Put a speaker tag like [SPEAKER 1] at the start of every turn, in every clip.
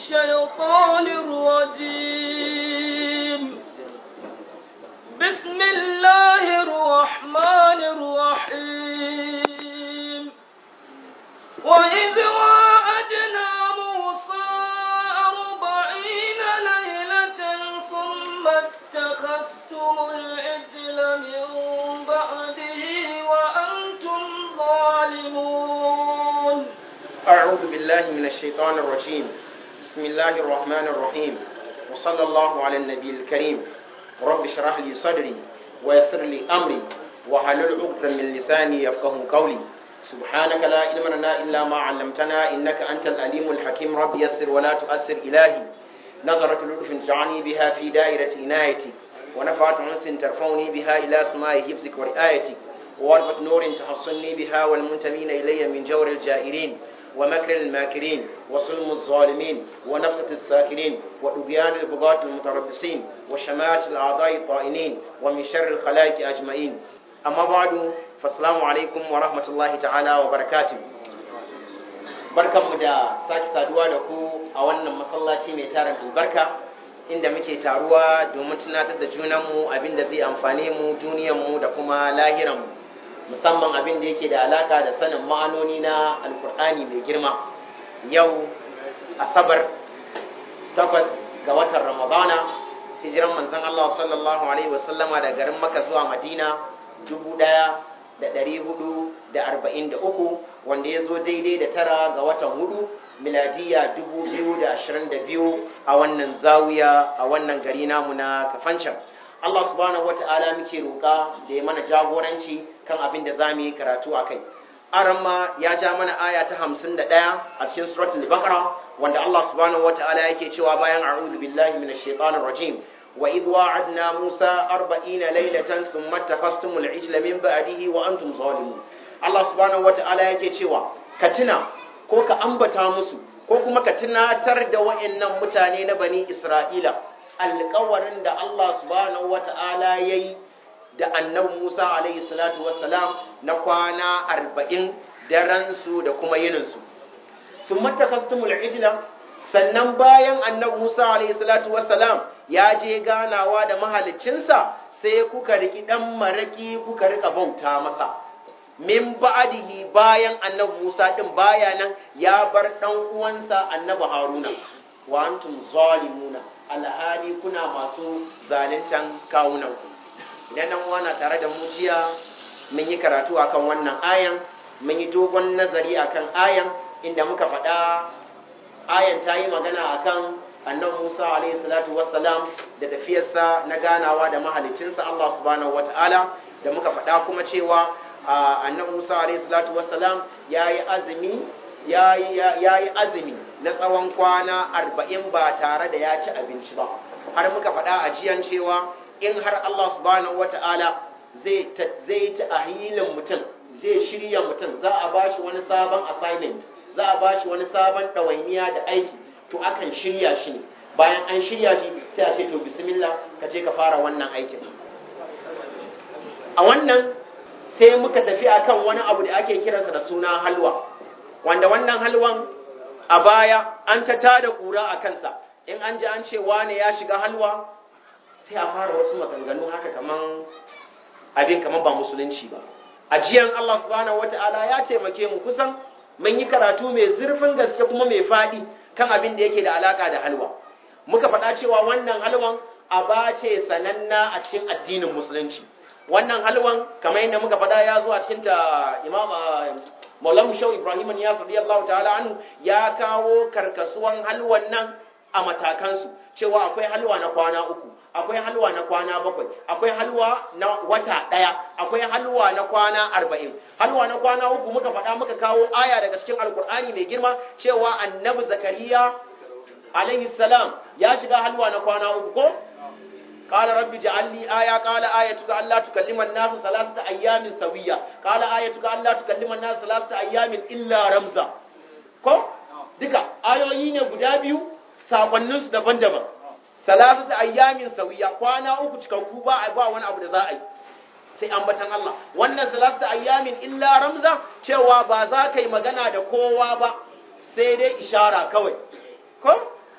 [SPEAKER 1] الشيطان الرجيم بسم الله الرحمن الرحيم وإذ واعدنا موسى أربعين ليلة ثم اتخذتم العجل من بعده وأنتم ظالمون
[SPEAKER 2] أعوذ بالله من الشيطان الرجيم بسم الله الرحمن الرحيم وصلى الله على النبي الكريم رب اشرح لي صدري ويسر لي أمري وحلل عقدة من لساني يفقه قولي سبحانك لا علم لنا إلا ما علمتنا إنك أنت الأليم الحكيم رب يسر ولا تؤثر إلهي نظرة لطف جعلني بها في دائرة عنايتي ونفعت أنس ترفعني بها إلى سماء حفظك ورعايتك ووربة نور تحصني بها والمنتمين إلي من جور الجائرين ومكر الماكرين وظلم الظالمين ونفسة الساكرين وطغيان البغاة المتربصين وشماتة الأعضاء الطائنين ومن شر الخلائق أجمعين أما بعد فالسلام عليكم ورحمة الله تعالى وبركاته barkanmu da sake saduwa da ku a wannan masallaci mai tarin albarka inda muke taruwa domin tunatar da junanmu abinda zai amfane mu duniyanmu da kuma lahiranmu musamman abin da yake da alaka da sanin ma'anoni na alkur'ani mai girma yau asabar takwas ga watan ramadana hijiran manzon Allah sallallahu alaihi wasallama da garin maka zuwa madina dubu ɗaya da ɗari hudu da arba'in da uku wanda ya zo daidai da tara ga watan hudu miladiya dubu biyu da ashirin da biyu a wannan zawiya a wannan gari namu na kafancan Allah subhanahu wata'ala muke roƙa da ya mana jagoranci kan abin da za mu yi karatu a kai. Aramma ya ja mana aya ta hamsin da ɗaya a cikin suratul Baqara wanda Allah subhanahu wata'ala yake cewa bayan a'udhu billahi minash shaitanir rajim wa idh wa'adna Musa 40 laylatan thumma takhastumul ijla min ba'dihi wa antum zalimun. Allah subhanahu wata'ala yake cewa ka tuna ko ka ambata musu ko kuma ka tunatar da wa'annan mutane na bani Isra'ila alkawarin da Allah subhanahu wata'ala ya yi da annabi Musa alaihi salatu wassalam na kwana arba'in daransu da kuma yininsu. Sun matakastumul ijla sannan bayan annabi Musa alaihi salatu wassalam ya je ganawa da mahaliccinsa sai kuka riki ɗan maraƙi kuka rika bauta masa. Min ba'adihi bayan annabi Musa ɗin baya nan ya bar ɗan uwansa annabi Haruna. Wa antum zalimuna alhali kuna masu zaluntan kawunanku idan nan wana tare da mujiya mun yi karatu akan wannan ayan mun yi dogon nazari akan ayan inda muka faɗa ayan ta yi magana akan annan musa alaihi salatu wassalam da tafiyarsa na ganawa da mahalicinsa allah subhanahu wata'ala da muka faɗa kuma cewa annan musa alaihi salatu wassalam ya yi azumi ya yi azumi na tsawon kwana arba'in ba tare da ya ci abinci ba har muka faɗa a jiyan cewa in har Allah subhanahu wata'ala zai ta ahilin mutum zai shirya mutum za a ba shi wani sabon assignment za a ba shi wani sabon ɗawainiya da aiki to akan shirya shi ne bayan an shirya shi sai a ce to bismillah ka je ka fara wannan aikin a wannan sai muka tafi akan wani abu da ake kiransa da suna halwa wanda wannan halwan a baya an ta tada kura a kansa in an ji an ce wane ya shiga halwa sai a fara wasu maganganu haka kaman abin kaman ba musulunci ba ajiyan Allah subhanahu wata'ala ya taimake mu kusan mun yi karatu mai zurfin gaske kuma mai faɗi kan abin da yake da alaka da halwa muka faɗa cewa wannan halwan aba ce sananna a cikin addinin musulunci wannan halwan kamar yadda muka faɗa ya zo a cikin ta imam Maulana Shau Ibrahim ya radiyallahu ta'ala anhu ya kawo karkasuwan halwan nan a matakansu cewa akwai halwa na kwana uku akwai halwa na kwana bakwai akwai halwa na wata ɗaya akwai halwa na kwana arba'in halwa na kwana uku muka faɗa muka kawo aya daga cikin alkur'ani mai girma cewa annabi zakariya alaihi salam ya shiga halwa na kwana uku ko قال رب اجعل لي آية قال آيتك ألا تكلم الناس ثلاثة أيام سوية قال آيتك ألا تكلم الناس ثلاثة أيام إلا رمزا ko duka ayoyi ne guda biyu sakonnin su daban-daban salasatu ayyamin sawiya kwana uku cikakku ba ba wani abu da za a yi sai ambatan Allah wannan salasatu ayyamin illa ramza cewa ba za ka yi magana da kowa ba sai dai ishara kawai ko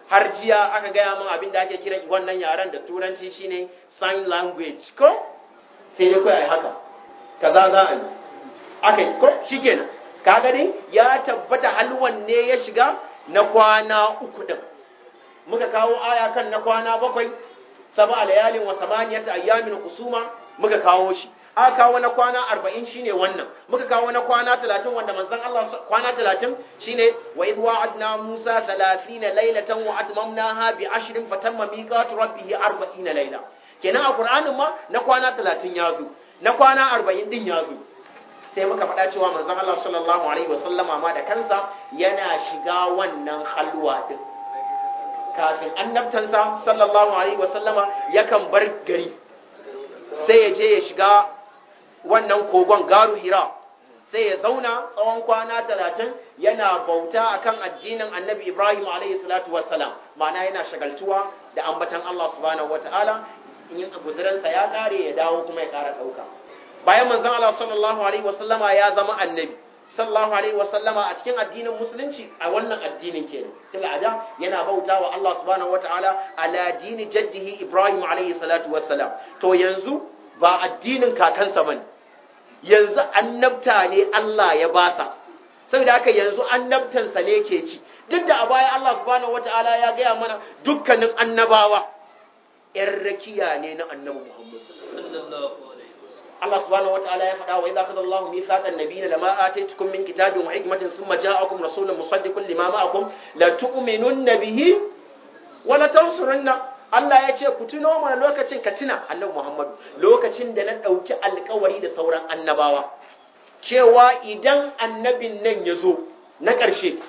[SPEAKER 2] har jiya aka gaya min abin da ake kiran wannan yaren da turanci shine sign language ko sai dai kawai haka kaza za a yi aka yi ko shikenan kaga dai ya tabbata halwan ne ya shiga na kwana uku din muka kawo aya kan na kwana bakwai saba layalin wa samaniyata ayyamin kusuma muka kawo shi aka kawo na kwana arba'in shine wannan muka kawo na kwana talatin wanda manzon Allah kwana talatin shine wa idh wa'adna Musa thalathina laylatan wa atmamnaha bi ashrin fatamma miqatu rabbih arba'ina layla kenan a Qur'anin ma na kwana talatin ya zo na kwana arba'in din ya zo sai muka faɗa cewa manzon Allah sallallahu alaihi wasallama ma da kansa yana shiga wannan halwa din kafin annabtansa sallallahu alaihi wasallama yakan bar gari sai ya je ya shiga wannan kogon garu hira sai ya zauna tsawon kwana talatin yana bauta akan addinin annabi ibrahim alaihi salatu wassalam ma'ana yana shagaltuwa da ambatan allah subhanahu wataala in guzuransa ya kare ya dawo kuma ya kara ɗauka bayan manzon allah sallallahu alaihi wasallama ya zama annabi sallallahu alaihi wasallama a cikin addinin musulunci a wannan addinin kenan tun ada yana bauta wa Allah subhanahu wataala ala dini jaddihi Ibrahim alaihi salatu wassalam to yanzu ba addinin kakansa bane yanzu annabta ne Allah ya basa saboda haka yanzu annabtansa ne ke ci duk da a baya Allah subhanahu wataala ya gaya mana dukkanin annabawa yan rakiya ne na annabi Muhammad
[SPEAKER 1] sallallahu
[SPEAKER 2] Allah subhanahu wataala ya faɗa wa idza akhadha Allahu mithaqan nabiyina lama ataytukum min kitabin wa hikmatin thumma ja'akum rasulun musaddiqun lima ma'akum la tu'minunna bihi wa la tansurunna Allah ya ce ku tuno mana lokacin ka tuna Annabi Muhammadu lokacin da na ɗauki alkawari da sauran annabawa cewa idan annabin nan ya zo na ƙarshe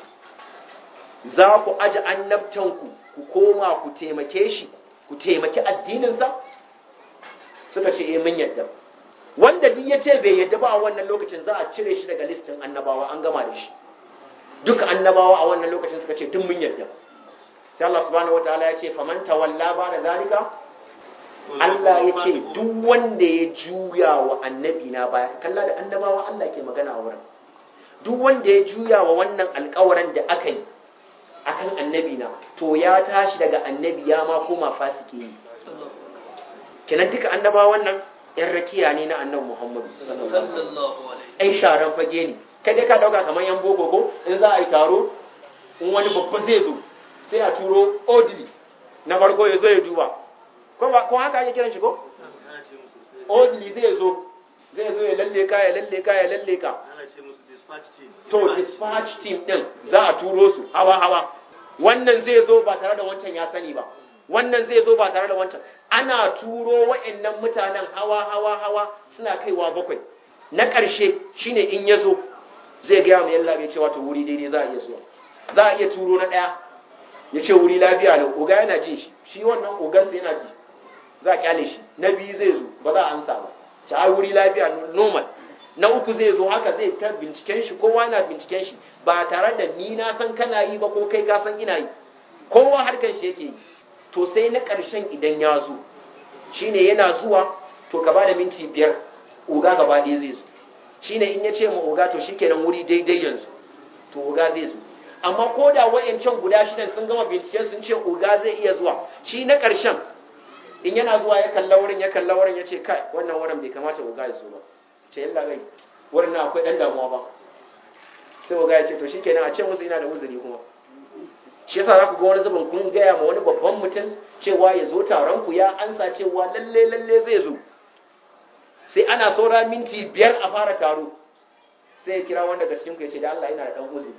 [SPEAKER 2] za ku aji annabtanku ku koma ku taimake shi ku taimaki addininsa suka ce eh mun yadda wanda duk ya ce bai yadda ba a wannan lokacin za a cire shi daga listin annabawa an gama da shi duka annabawa a wannan lokacin suka ce duk mun yadda sai Allah subhanahu wataala ya ce faman tawalla ba da zalika Allah ya ce duk wanda ya juya wa annabi na baya kalla da annabawa Allah ke magana a wurin duk wanda ya juya wa wannan alƙawarin da aka yi akan annabi na to ya tashi daga annabi ya ma koma fasike yi kenan duka annabawan nan yan rakiya ne na annabi Muhammadu
[SPEAKER 1] sallallahu alaihi
[SPEAKER 2] ai sharan fage ne kai dai ka dauka kamar yan boko ko in za a yi taro in wani babba zai zo sai a turo odili na farko ya zo ya duba ko ba ko haka ake kiran shi ko odili zai zo zai zo ya lalle ka ya lalle ka ya lalle ka
[SPEAKER 1] ana ce musu dispatch team
[SPEAKER 2] to dispatch team din za a turo su hawa hawa wannan zai zo ba tare da wancan ya sani ba wannan zai zo ba tare da wancan ana turo wa'annan mutanen hawa hawa hawa suna kaiwa bakwai na ƙarshe shine in ya zo zai gaya mai yalla bai cewa to wuri daidai za a iya zuwa za a iya turo na ɗaya ya ce wuri lafiya lau oga yana jin shi shi wannan ogansa yana ji za a kyale shi na biyu zai zo ba za a ansa ba ci a wuri lafiya normal na uku zai zo haka zai ta binciken shi kowa na binciken shi ba tare da ni na san kana yi ba ko kai ka san ina yi kowa harkan shi yake yi to sai na ƙarshen idan ya zo shine yana zuwa to ka ba da minti biyar oga gaba ɗaya zai zo shine in ya ce ma oga to shikenan wuri daidai yanzu to oga zai zo amma ko da wa'yancan guda shidan sun gama binciken sun ce oga zai iya zuwa shi na ƙarshen in yana zuwa ya kalla wurin ya kalla wurin ya ce kai wannan wurin bai kamata oga ya zo ba ce yalla gai wurin na akwai ɗan damuwa ba sai oga ya ce to shikenan a ce musu ina da uzuri kuma shi yasa za ku ga wani zubin kun gaya ma wani babban mutum cewa ya zo taron ku ya ansa cewa lalle lalle zai zo sai ana saura minti biyar a fara taro sai ya kira wanda cikin ku ya ce da Allah ina da dan uzuri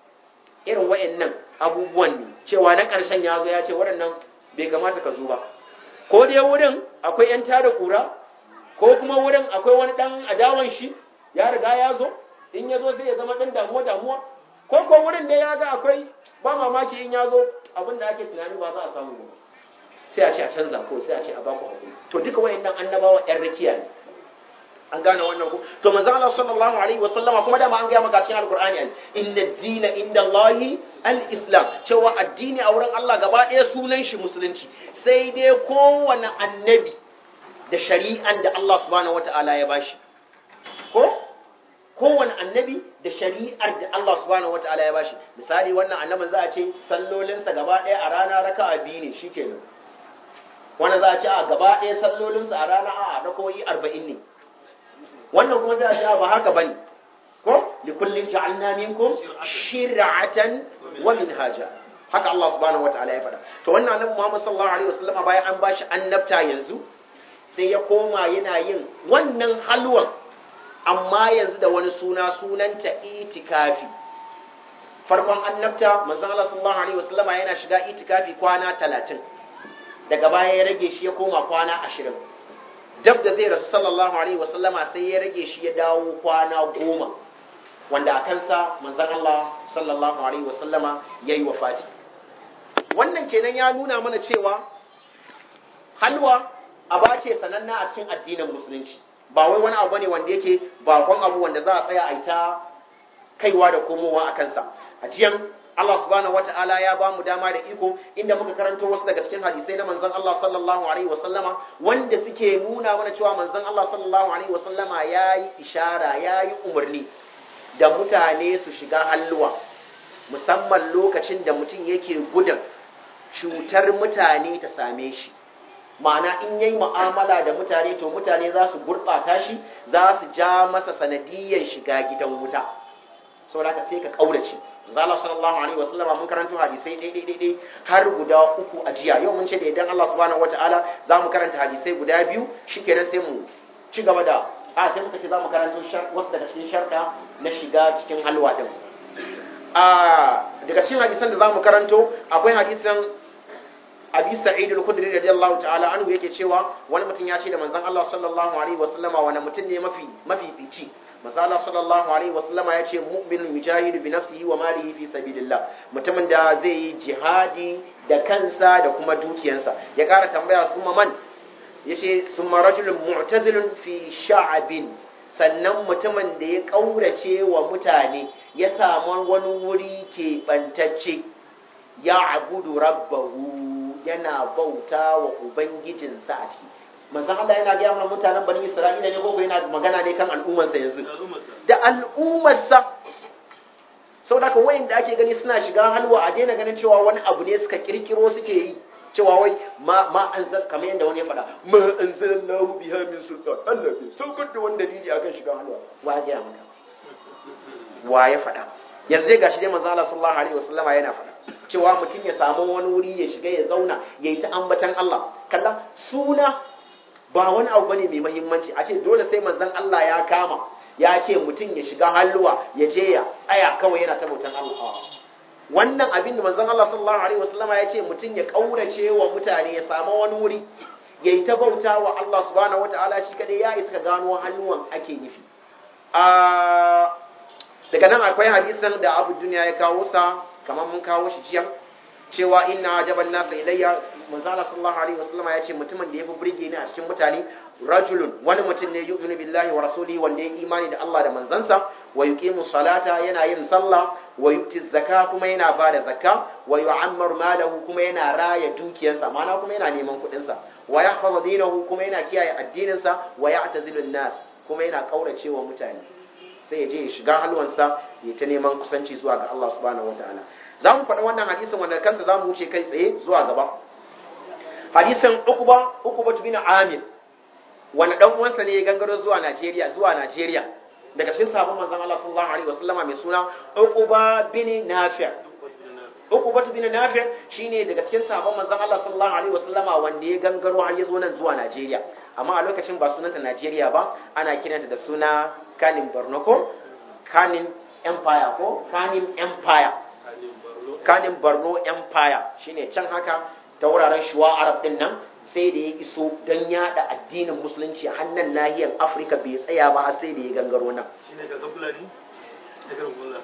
[SPEAKER 2] irin wayannan abubuwan ne cewa na karshen ya zo ya ce waɗannan bai kamata ka zo ba ko dai wurin akwai yan tada kura ko kuma wurin akwai wani dan adawan shi ya riga ya zo in ya zo sai ya zama dan damuwa damuwa ko ko wurin da ya ga akwai ba mamaki in ya zo abin da ake tunani ba za a samu ba sai a ce a canza ko sai a ce a baku hakuri to duka wayannan annabawa yan rakiya ne an gane wannan ko to manzo Allah sallallahu alaihi wasallama kuma dama an ga maka cikin alqur'ani an inna dina inda Allahi al-islam cewa addini a wurin Allah gaba ɗaya sunan shi musulunci sai dai kowane annabi da shari'an da Allah subhanahu wata'ala ya bashi ko kowane annabi da shari'ar da Allah subhanahu wataala ya bashi misali wannan annabin za a ce sallolinsa gaba ɗaya a rana raka'a biyu ne shikenan wanda za a ce a gaba ɗaya sallolinsa a rana a rakoyi arba'in ne wannan kuma za a ce ba haka bane ko li kullin ja'alna minkum shir'atan wa minhaja haka Allah subhanahu wataala ya faɗa to wannan annabi Muhammad sallallahu alaihi wasallam bayan an bashi annabta yanzu sai ya koma yana yin wannan halwan amma yanzu da wani suna sunanta itikafi farkon annabta manzon Allah sallallahu alaihi wasallama yana shiga itikafi kwana 30 daga baya ya rage shi ya koma kwana 20 dab da zai rasu sallallahu alaihi wasallama sai ya rage shi ya dawo kwana goma wanda a kansa manzon Allah sallallahu alaihi wasallama yayi wafati wannan kenan ya nuna mana cewa halwa aba ce sananna a cikin addinin musulunci ba wai wani abu bane wanda yake bakon abu wanda za a tsaya a ita kaiwa da komowa a kansa a jiyan Allah subhanahu wata'ala ya ba mu dama da iko inda muka karanto wasu daga cikin hadisai na manzon Allah sallallahu alaihi wasallama wanda suke nuna mana cewa manzon Allah sallallahu alaihi wasallama yayi ishara yayi umarni da mutane su shiga halluwa musamman lokacin da mutum yake gudun cutar mutane ta same shi ma'ana in yayi mu'amala da mutane to mutane za su gurɓata shi za su ja masa sanadiyyar shiga gidan wuta saboda haka sai ka kaurace zalla sallallahu alaihi wasallama mun karanto hadisai dai dai dai har guda uku a jiya yau mun ce da idan Allah subhanahu wataala za mu karanta hadisai guda biyu shikenan sai mu ci gaba da a sai muka ce za mu karanto wasu daga cikin sharɗa na shiga cikin halwa din a daga cikin hadisan da za mu karanto akwai hadisan abi sa'id al-khudri radiyallahu ta'ala anhu yake cewa wani mutum ya ce da manzon Allah sallallahu alaihi wasallama wani mutum ne mafi mafi fici manzon Allah sallallahu alaihi wasallama ya ce mu'min mujahid bi nafsihi wa malihi fi sabilillah mutumin da zai yi jihadi da kansa da kuma dukiyansa ya ƙara tambaya kuma man yace summa rajulun mu'tazilun fi sha'abin sannan mutumin da ya ƙaurace wa mutane ya samu wani wuri ke bantacce ya abudu rabbahu yana bauta wa ubangijinsa a ciki manzon Allah yana gaya mana mutanen bani Isra'ila ne ko yana magana ne kan al'ummarsa yanzu da al'ummarsa sau da wayan da ake gani suna shiga halwa a daina ganin cewa wani abu ne suka kirkiro suke yi cewa wai ma ma an zan kamar yadda wani ya faɗa ma an zan lahu biha min sultan Allah bai saukar da wani dalili akan shiga halwa wa ya gaya maka wa ya faɗa yanzu dai gashi dai manzo Allah sallallahu alaihi wasallama yana faɗa cewa mutum ya samu wani wuri ya shiga ya zauna ya yi ta ambatan Allah kalla suna ba wani abu bane mai muhimmanci a ce dole sai manzon Allah ya kama ya ce mutum ya shiga halluwa ya je ya tsaya kawai yana ta bautan Allah wannan abin da manzon Allah sallallahu alaihi wasallama ya ce mutum ya kaurace wa mutane ya samu wani wuri ya yi ta bauta wa Allah subhanahu wataala shi kadai ya isa gano halluwan ake nufi a daga nan akwai hadisin da Abu Duniya ya kawo sa kamar mun kawo shi jiya cewa inna ajaban nasa ilayya manzo Allah sallallahu alaihi wasallam ya ce mutumin da yafi burge ni a cikin mutane rajulun wani mutum ne yu'minu billahi wa rasulihi wanda ya imani da Allah da manzansa wa yuqimu salata yana yin sallah wa yu'ti zakka kuma yana bada zakka wa yu'ammaru malahu kuma yana raya dukiyarsa mana kuma yana neman kuɗin sa wa yahfazu dinahu kuma yana kiyaye addinin sa wa ya'tazilu nas kuma yana kauracewa mutane sai ya je ya shiga halwansa ya ta neman kusanci zuwa ga Allah subhanahu wataala za mu faɗi wannan hadisin wanda kansa za mu wuce kai tsaye zuwa gaba hadisin ukuba ukuba bin amir wanda dan uwansa ne ya gangaro zuwa Najeriya zuwa Najeriya daga cikin sahabban manzon Allah sallallahu alaihi wasallama mai suna ukuba bin nafi' ukuba bin nafi' shine daga cikin sahabban manzon Allah sallallahu alaihi wasallama wanda ya gangaro har ya zo nan zuwa Najeriya amma a lokacin ba sunanta Najeriya ba ana kiranta da suna Kanin Borno ko Kanin Empire ko Kanin Empire Kanin Borno Empire shine can haka ta wuraren shuwa Arab din nan sai da ya iso don yada addinin musulunci a hannun nahiyar Afirka bai tsaya ba har sai da ya gangaro nan
[SPEAKER 1] shine daga fulani daga fulani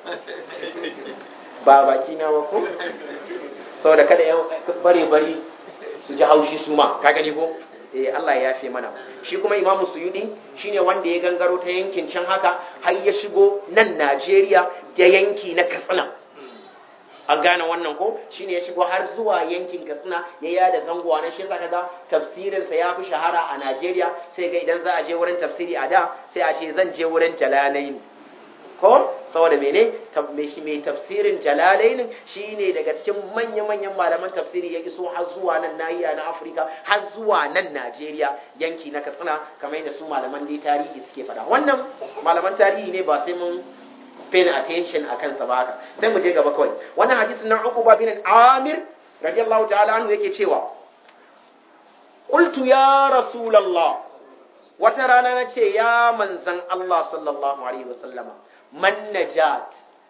[SPEAKER 2] ba baki na ba ko saboda kada yan bare bari su ji haushi su ma ka gani ko eh Allah ya yafe mana shi kuma Imam Suyudi shine wanda ya gangaro ta yankin can haka har ya shigo nan Najeriya da yanki na Katsina an gane wannan ko shine ya shigo har zuwa yankin Katsina ya yada zangowa na shi yasa kaga tafsirin sa ya fi shahara a Najeriya sai ga idan za a je wurin tafsiri a da sai a ce zan je wurin Jalalain ko saboda mene mai shi mai tafsirin jalalain shine daga cikin manya-manyan malaman tafsiri ya iso har zuwa nan nahiya na Afirka har zuwa nan Najeriya yanki na Katsina kamar yadda su malaman dai tarihi suke faɗa wannan malaman tarihi ne ba sai mun pay attention a kansa ba haka sai mu je gaba kawai wannan hadisin na Uqba bin Amir radiyallahu ta'ala anhu yake cewa qultu ya rasulullah wata rana na ce ya manzan Allah sallallahu alaihi wasallama man najat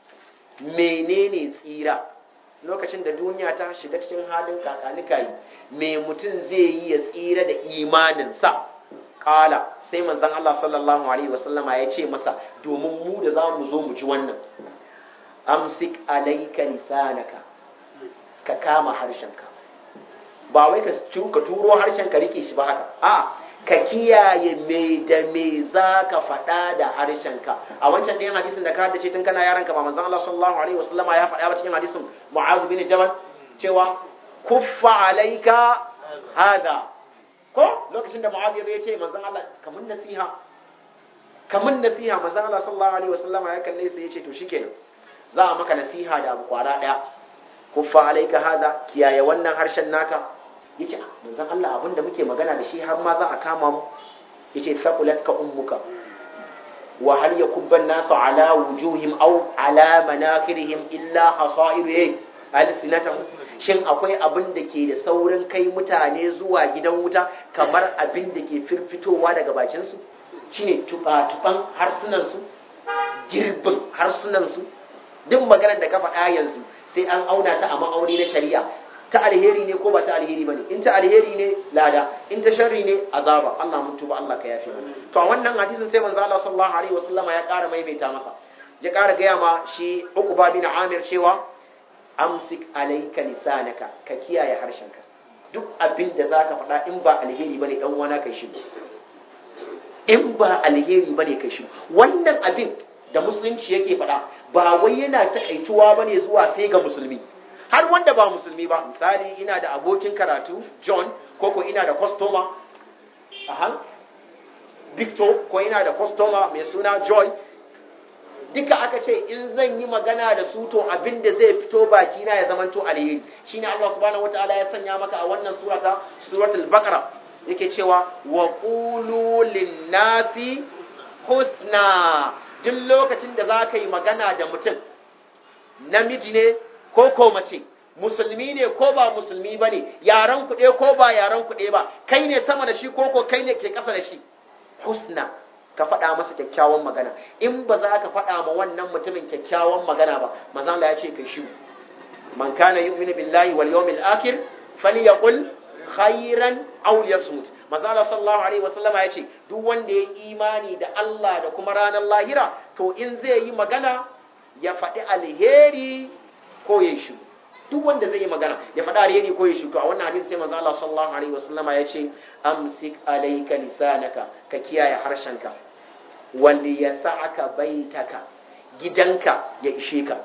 [SPEAKER 2] menene tsira lokacin da duniya ta shiga cikin halin kakanikayi me mutum zai yi ya tsira da imaninsa kala sai manzan Allah sallallahu alaihi wasallama ya ce masa domin mu da za mu zo mu ji wannan amsik alaika lisanaka ka kama harshenka ba wai ka turo harshen ka rike shi ba haka a ka kiyaye me da me za ka faɗa da harshenka a wancan ɗayan hadisin da ka haddace tun kana yaranka ba manzon Allah sallallahu alaihi wasallama ya faɗa ba cikin hadisin Mu'adh bin Jabal cewa kuffa alaika hada ko lokacin da Mu'adh ya ce manzon Allah kamun nasiha kamun nasiha manzon Allah sallallahu alaihi wasallama ya kalle sai ya ce to shikenan za a maka nasiha da abu kwara ɗaya kuffa alaika hada kiyaye wannan harshen naka yace manzon Allah abinda muke magana da shi har ma za a kama mu yace thaqulatka ummuka wa hal yakubba an-nasu ala wujuhim aw ala manakirihim illa hasairu alsinatahum shin akwai abin da ke da saurin kai mutane zuwa gidan wuta kamar abin da ke firfitowa daga bakin su shine tuba-tuban harsunan su girbin harsunan su duk maganar da ka faɗa yanzu sai an auna ta a ma'auni na shari'a ta alheri ne ko ba ta alheri bane in ta alheri ne lada in ta sharri ne azaba Allah mun tuba Allah ka yafe mana to a wannan hadisin sai manzo Allah sallallahu alaihi wasallama ya ƙara maimaita masa ya ƙara gaya ma shi Uqba bin Amir cewa amsik alayka lisanaka ka kiyaye harshenka duk abin da zaka faɗa in ba alheri bane dan wana kai shi in ba alheri bane kai shi wannan abin da musulunci yake faɗa ba wai yana takaituwa bane zuwa sai ga musulmi har wanda ba musulmi ba misali ina da abokin karatu john ko ko ina da customer aha victor ko ina da customer mai suna joy duka aka ce in zan yi magana da su to abin da zai fito baki na ya zamanto alheri shine Allah subhanahu wataala ya sanya maka a wannan surata suratul baqara yake cewa wa qulu lin-nasi husna duk lokacin da za ka yi magana da mutum namiji ne ko ko mace musulmi ne ko ba musulmi ba ne yaran kuɗe ko ba yaran kuɗe ba kai ne sama da shi ko ko kai ne ke ƙasa da shi husna ka faɗa masa kyakkyawan magana in ba za ka faɗa ma wannan mutumin kyakkyawan magana ba manzo Allah ya ce kai shi man kana yu'minu billahi wal yawmil akhir falyaqul khairan aw yasmut manzo Allah sallallahu alaihi wasallama ya ce duk wanda ya imani da Allah da kuma ranar lahira to in zai yi magana ya faɗi alheri ko ya shi duk wanda zai yi magana ya faɗa alheri ko ya shi to a wannan hadisi sai manzo Allah sallallahu alaihi wasallama ya ce amsik alayka lisanaka ka kiyaye harshenka wanda ya sa'aka baitaka gidanka ya ishe ka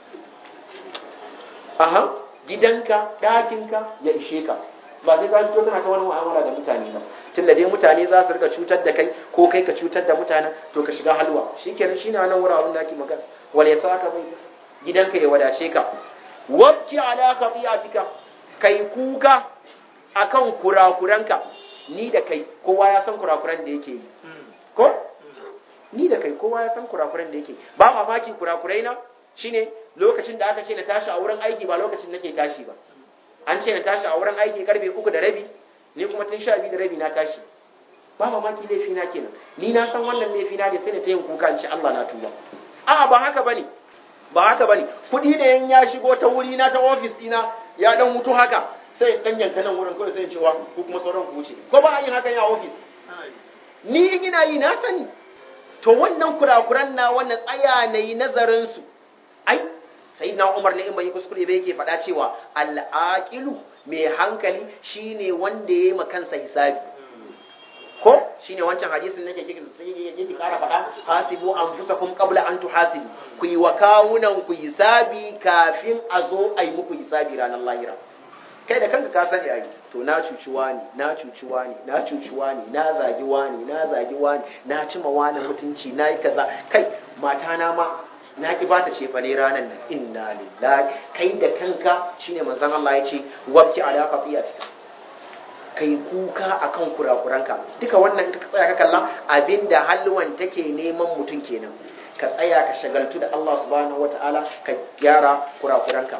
[SPEAKER 2] aha gidanka ɗakinka ya ishe ka ba sai ka fito kana ta wani mu'amala da mutane ba tun da dai mutane za su rika cutar da kai ko kai ka cutar da mutanen to ka shiga halwa shikenan shine wannan wuraren da ake magana wal ya sa'aka baitaka gidanka ya wadace ka wabki ala khati'atika kai kuka akan kurakuranka ni da kai kowa ya san kurakuran da yake yi ko ni da kai kowa ya san kurakuran da yake ba mamaki kurakurai na shine lokacin da aka ce na tashi a wurin aiki ba lokacin nake tashi ba an ce na tashi a wurin aiki karfe uku da rabi ni kuma tun sha biyu da rabi na tashi ba mamaki laifi na kenan ni na san wannan laifi na ne sai na ta yin kuka in ce Allah na tuba a'a ba haka bane ba haka bane kuɗi ne in ya shigo ta wuri na ta ofis ɗina ya dan mutu haka sai dan yanka nan wurin kawai sai cewa ko kuma sauran ku wuce ko ba a yin hakan ya ofis ni ina yi na sani to wannan kurakuran na wannan tsaya na yi nazarin su ai sai na umar ne in bai kuskure ba yake faɗa cewa al'aqilu mai hankali shine wanda ya yi kansa hisabi ko shine wancan hadisin nake kike yake kara faɗa hasibu anfusakum qabla an tuhasibu ku yi wa kawunan ku hisabi kafin a zo a yi muku hisabi ranar lahira kai da kanka ka sani ai to na cuci wani na cuci wani na cuci wani na zagi wani na zagi wani na cima wani mutunci na yi kaza kai mata na ma na ki bata ce fa ne ranan nan inna lillahi kai da kanka shine manzon Allah ya ce wabki ala qatiyatika kai kuka akan kurakuranka duka wannan ka tsaya ka kalla abinda halwan take neman mutum kenan ka tsaya ka shagaltu da Allah subhanahu wataala ka gyara kurakuranka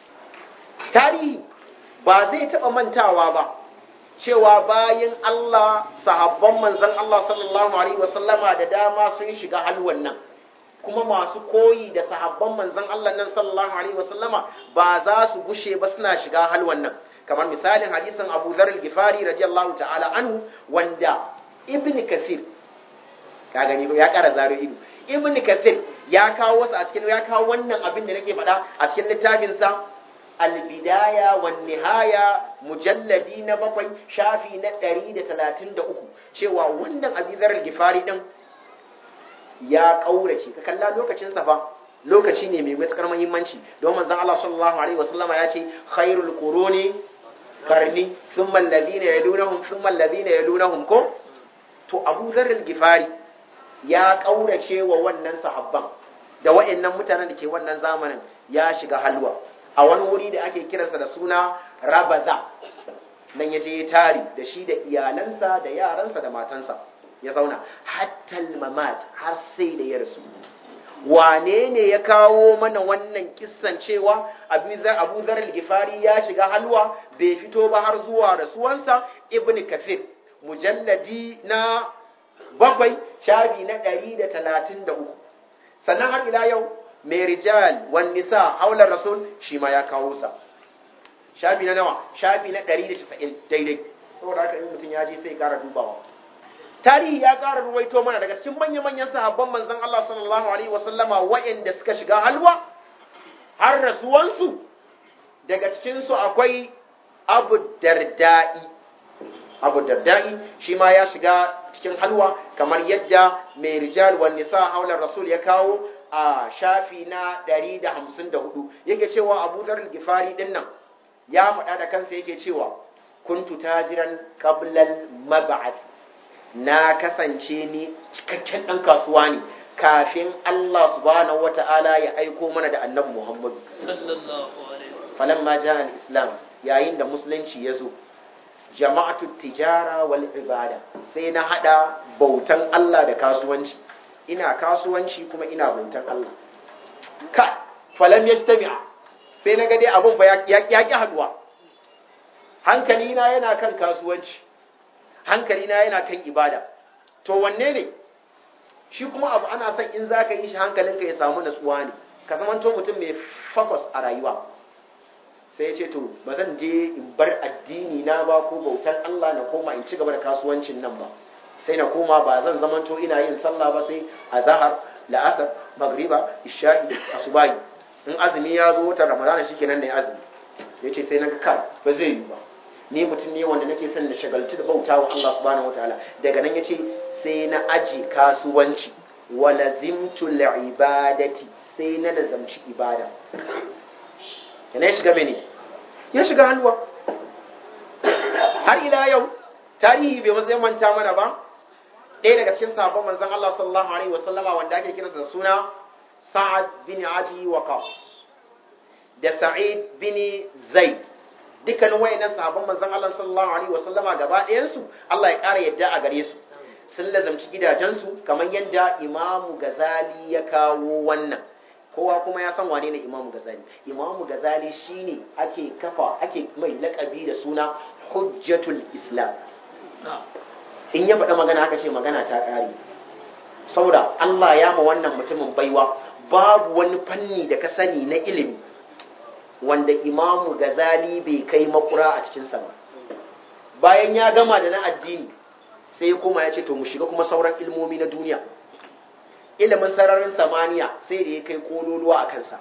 [SPEAKER 2] tarihi ba zai taɓa mantawa ba cewa bayan Allah sahabban manzon Allah sallallahu alaihi wasallama da dama sun shiga halwan nan kuma masu koyi da sahabban manzon Allah nan sallallahu alaihi wasallama ba za su gushe ba suna shiga halwan nan kamar misalin hadisin Abu Dharr al-Ghifari radiyallahu ta'ala anhu wanda Ibn Kathir ka gani ya kara zaro ido Ibn Kathir ya kawo wasu a cikin ya kawo wannan abin da nake faɗa a cikin littafin sa Al-Bidaya wan Nihaya mujalladi na bakwai shafi na 133 cewa wannan Abu Dharr al-Ghifari din ya kaurace ka kalla lokacin sa fa lokaci ne mai matukar muhimmanci don manzon Allah sallallahu alaihi wasallama ya ce khairul quruni karni thumma alladhina yalunahum thumma alladhina yalunahum ko to Abu Dharr al-Ghifari ya kaurace wa wannan sahabban da wayannan mutanen da ke wannan zamanin ya shiga halwa a wani wuri da ake kiransa da suna Rabaza nan yaje ya tari da shi da iyalansa da yaransa da matansa ya zauna hatta mamat har sai da ya rasu wane ne ya kawo mana wannan kissan cewa abu zar al-gifari ya shiga halwa bai fito ba har zuwa rasuwansa ibn kafir mujalladi na bakwai shafi na ɗari da talatin da uku sannan har ila yau mai rijal wan nisa haular rasul shi ma ya kawo sa shafi na nawa shafi na ɗari da casa'in daidai saboda haka in mutum ya je sai ya ƙara dubawa tarihi ya ƙara ruwaito mana daga cikin manya-manyan sahabban manzon Allah sallallahu alaihi wasallama waɗanda suka shiga halwa har rasuwansu daga cikinsu akwai Abu Darda'i Abu Darda'i shi ma ya shiga cikin halwa kamar yadda mai rijal wan nisa haular rasul ya kawo a shafi na 154 yake cewa Abu Dhar al-Ghifari din nan ya faɗa da kansa yake cewa kuntu tajiran qablal mab'ath na kasance ni cikakken ɗan kasuwa ne kafin Allah subhanahu wata'ala ya aiko mana da annabi Muhammadu falamma ja al-islam yayin da musulunci ya zo jama'atu tijara wal ibada sai na hada bautan Allah da kasuwanci ina kasuwanci kuma ina bautan Allah ka falam yajtami'a sai na ga dai abun ba ya ki haduwa hankali na yana kan kasuwanci hankali na yana kan ibada to wanne ne shi kuma abu ana son in zaka yi shi hankalinka ya samu natsuwa ne ka zamanto mutum mai focus a rayuwa sai ya ce to ba zan je in bar addini na ba ko bautan Allah na koma in ci gaba da kasuwancin nan ba sai na koma ba zan zamanto ina yin sallah ba sai a zahar la'asar magriba isha'i asubahi in azumi ya zo watan ramadana shikenan ne azumi ya ce sai na ga kai ba zai yi ba ni mutum ne wanda nake son na shagaltu da bauta wa Allah subhanahu wataala daga nan ya ce sai na aji kasuwanci wa lazimtu ibadati sai na lazamci ibada yana ya shiga mene ya shiga halwa har ila yau tarihi bai matsayin manta mana ba ɗaya daga cikin sahabban manzon Allah sallallahu alaihi wasallama wanda ake kiransa da suna Sa'ad bin Abi Waqas da Sa'id bin Zaid dukkanin wayannan sahabban manzon Allah sallallahu alaihi wasallama gaba ɗayan su Allah ya ƙara yadda a gare su sun lazamci gidajensu kamar yadda Imamu Gazali ya kawo wannan kowa kuma ya san wane ne imamu gazali imamu gazali shine ake kafa ake mai lakabi da suna hujjatul islam in ya faɗa magana aka ce magana ta ƙare saboda Allah ya ma wannan mutumin baiwa babu wani fanni da ka sani na ilimi wanda imamu gazali bai kai makura a cikinsa ba bayan ya gama da na addini sai kuma ya ce to mu shiga kuma sauran ilmomi na duniya ilimin sararin samaniya sai da ya kai kololuwa a kansa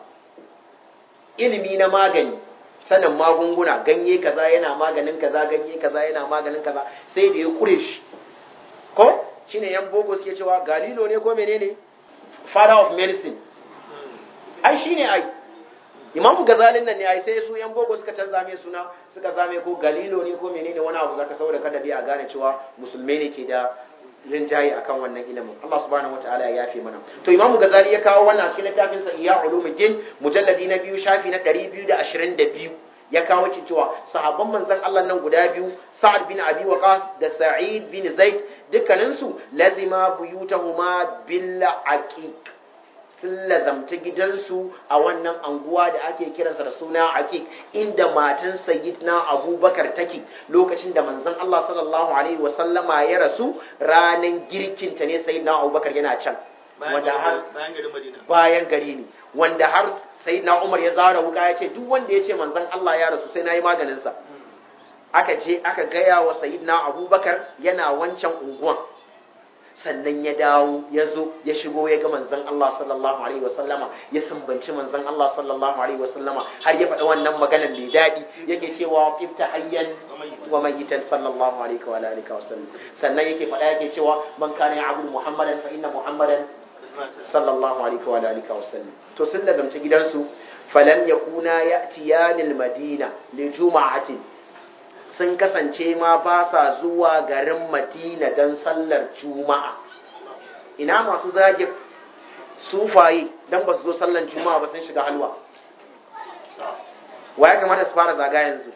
[SPEAKER 2] ilimi na magani sanin magunguna ganye kaza yana maganin kaza ganye kaza yana maganin kaza sai da ya kure shi ko shine yan boko suke cewa galilo ne ko menene father of medicine ai shine ai imamu gazalin nan ne ai sai su yan boko suka canza mai suna suka zame ko galilo ne ko menene wani abu zaka saboda kada dai a gane cewa musulmai ne ke da rinjaye akan wannan ilimin Allah subhanahu wataala ya yafe mana to imamu gazali ya kawo wannan cikin littafin sa iya ulumuddin mujalladi na biyu shafi na 222 ya kawo ki cewa sahabban manzon Allah nan guda biyu Sa'ad bin Abi Waqqas da Sa'id bin Zaid dukkanin su lazima buyutahuma bil aqiq sun lazamta gidansu a wannan anguwa da ake kiransa da suna aqiq inda matan sayyidina Abubakar take lokacin da manzon Allah sallallahu alaihi wasallama ya rasu ranan girkinta ne sayyidina Abubakar yana can wanda har
[SPEAKER 1] bayan garin Madina
[SPEAKER 2] bayan gari ne wanda har sai na umar ya zara wuka ya ce duk wanda ya ce manzan Allah ya rasu sai na yi maganinsa aka je aka gaya wa sayidina abubakar yana wancan unguwan sannan ya dawo ya zo ya shigo ya ga manzan Allah sallallahu alaihi wasallama ya sumbanci manzan Allah sallallahu alaihi wasallama har ya faɗi wannan maganar mai daɗi yake cewa ifta hayyan wa mayitan sallallahu alaihi wa alihi wasallam sannan yake faɗa yake cewa man kana ya'budu muhammadan fa inna muhammadan sallallahu alaihi wa alihi wa sallam to sun lazamta gidansu falam yakuna ya'tiyanil madina li juma'atin sun kasance ma ba sa zuwa garin madina dan sallar juma'a ina masu zage sufaye dan ba su zo sallar juma'a ba sun shiga halwa wa ya kamata su fara zaga yanzu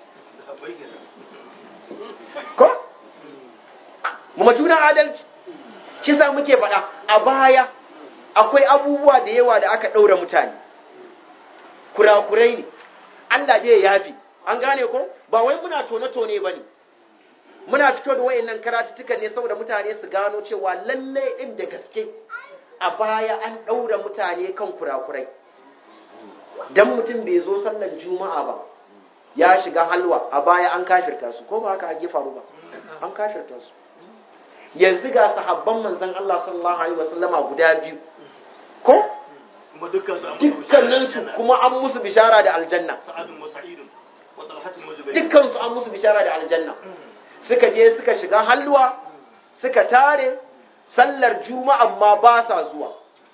[SPEAKER 2] ko mu juna adalci shi sa muke faɗa a baya akwai abubuwa da yawa da aka ɗaura mutane kurakurai ne Allah dai ya yafi an gane ko ba wai muna tone-tone ba ne muna fito da wayannan karatuttukan ne saboda mutane su gano cewa lalle ɗin da gaske a baya an ɗaura mutane kan kurakurai dan mutum bai zo sallar juma'a ba ya shiga halwa a baya an kafirta su ko ba haka ake faru ba an kafirta su yanzu ga sahabban manzon Allah sallallahu alaihi wasallama guda biyu ko
[SPEAKER 1] kuma dukkan su an
[SPEAKER 2] dukkanin su kuma an musu bishara da aljanna
[SPEAKER 1] sa'adun wa sa'idun wa talhatun wa jubair
[SPEAKER 2] dukkan su an musu bishara da aljanna suka je suka shiga halwa suka tare sallar juma'a amma ba sa zuwa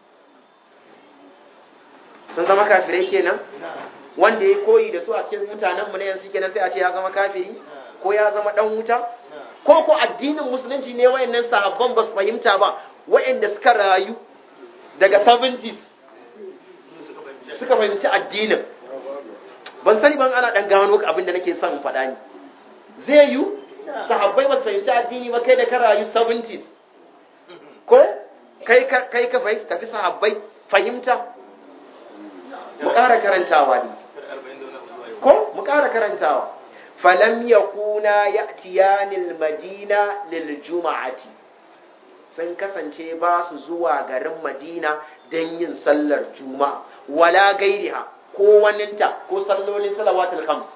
[SPEAKER 2] sun zama kafirai kenan wanda ya koyi da su a cikin mutanen mu ne yanzu kenan sai a ce ya zama kafiri ko ya zama dan wuta ko ko addinin musulunci ne wayannan sahabban ba su fahimta ba wayanda suka rayu daga 70s suka fahimci addinin ban sani ban ana dan gano abin da nake son in faɗa ni zai yi sahabbai ba su fahimci addini ba kai da ka rayu 70s ko kai ka kai ka fahimta fi sahabbai fahimta mu ƙara karantawa ne ko mu ƙara karantawa falam yakuna ya'tiyanil madina lil juma'ati sun kasance ba su zuwa garin madina don yin sallar juma'a wala gairiha ko waninta ko sallolin salawatul khams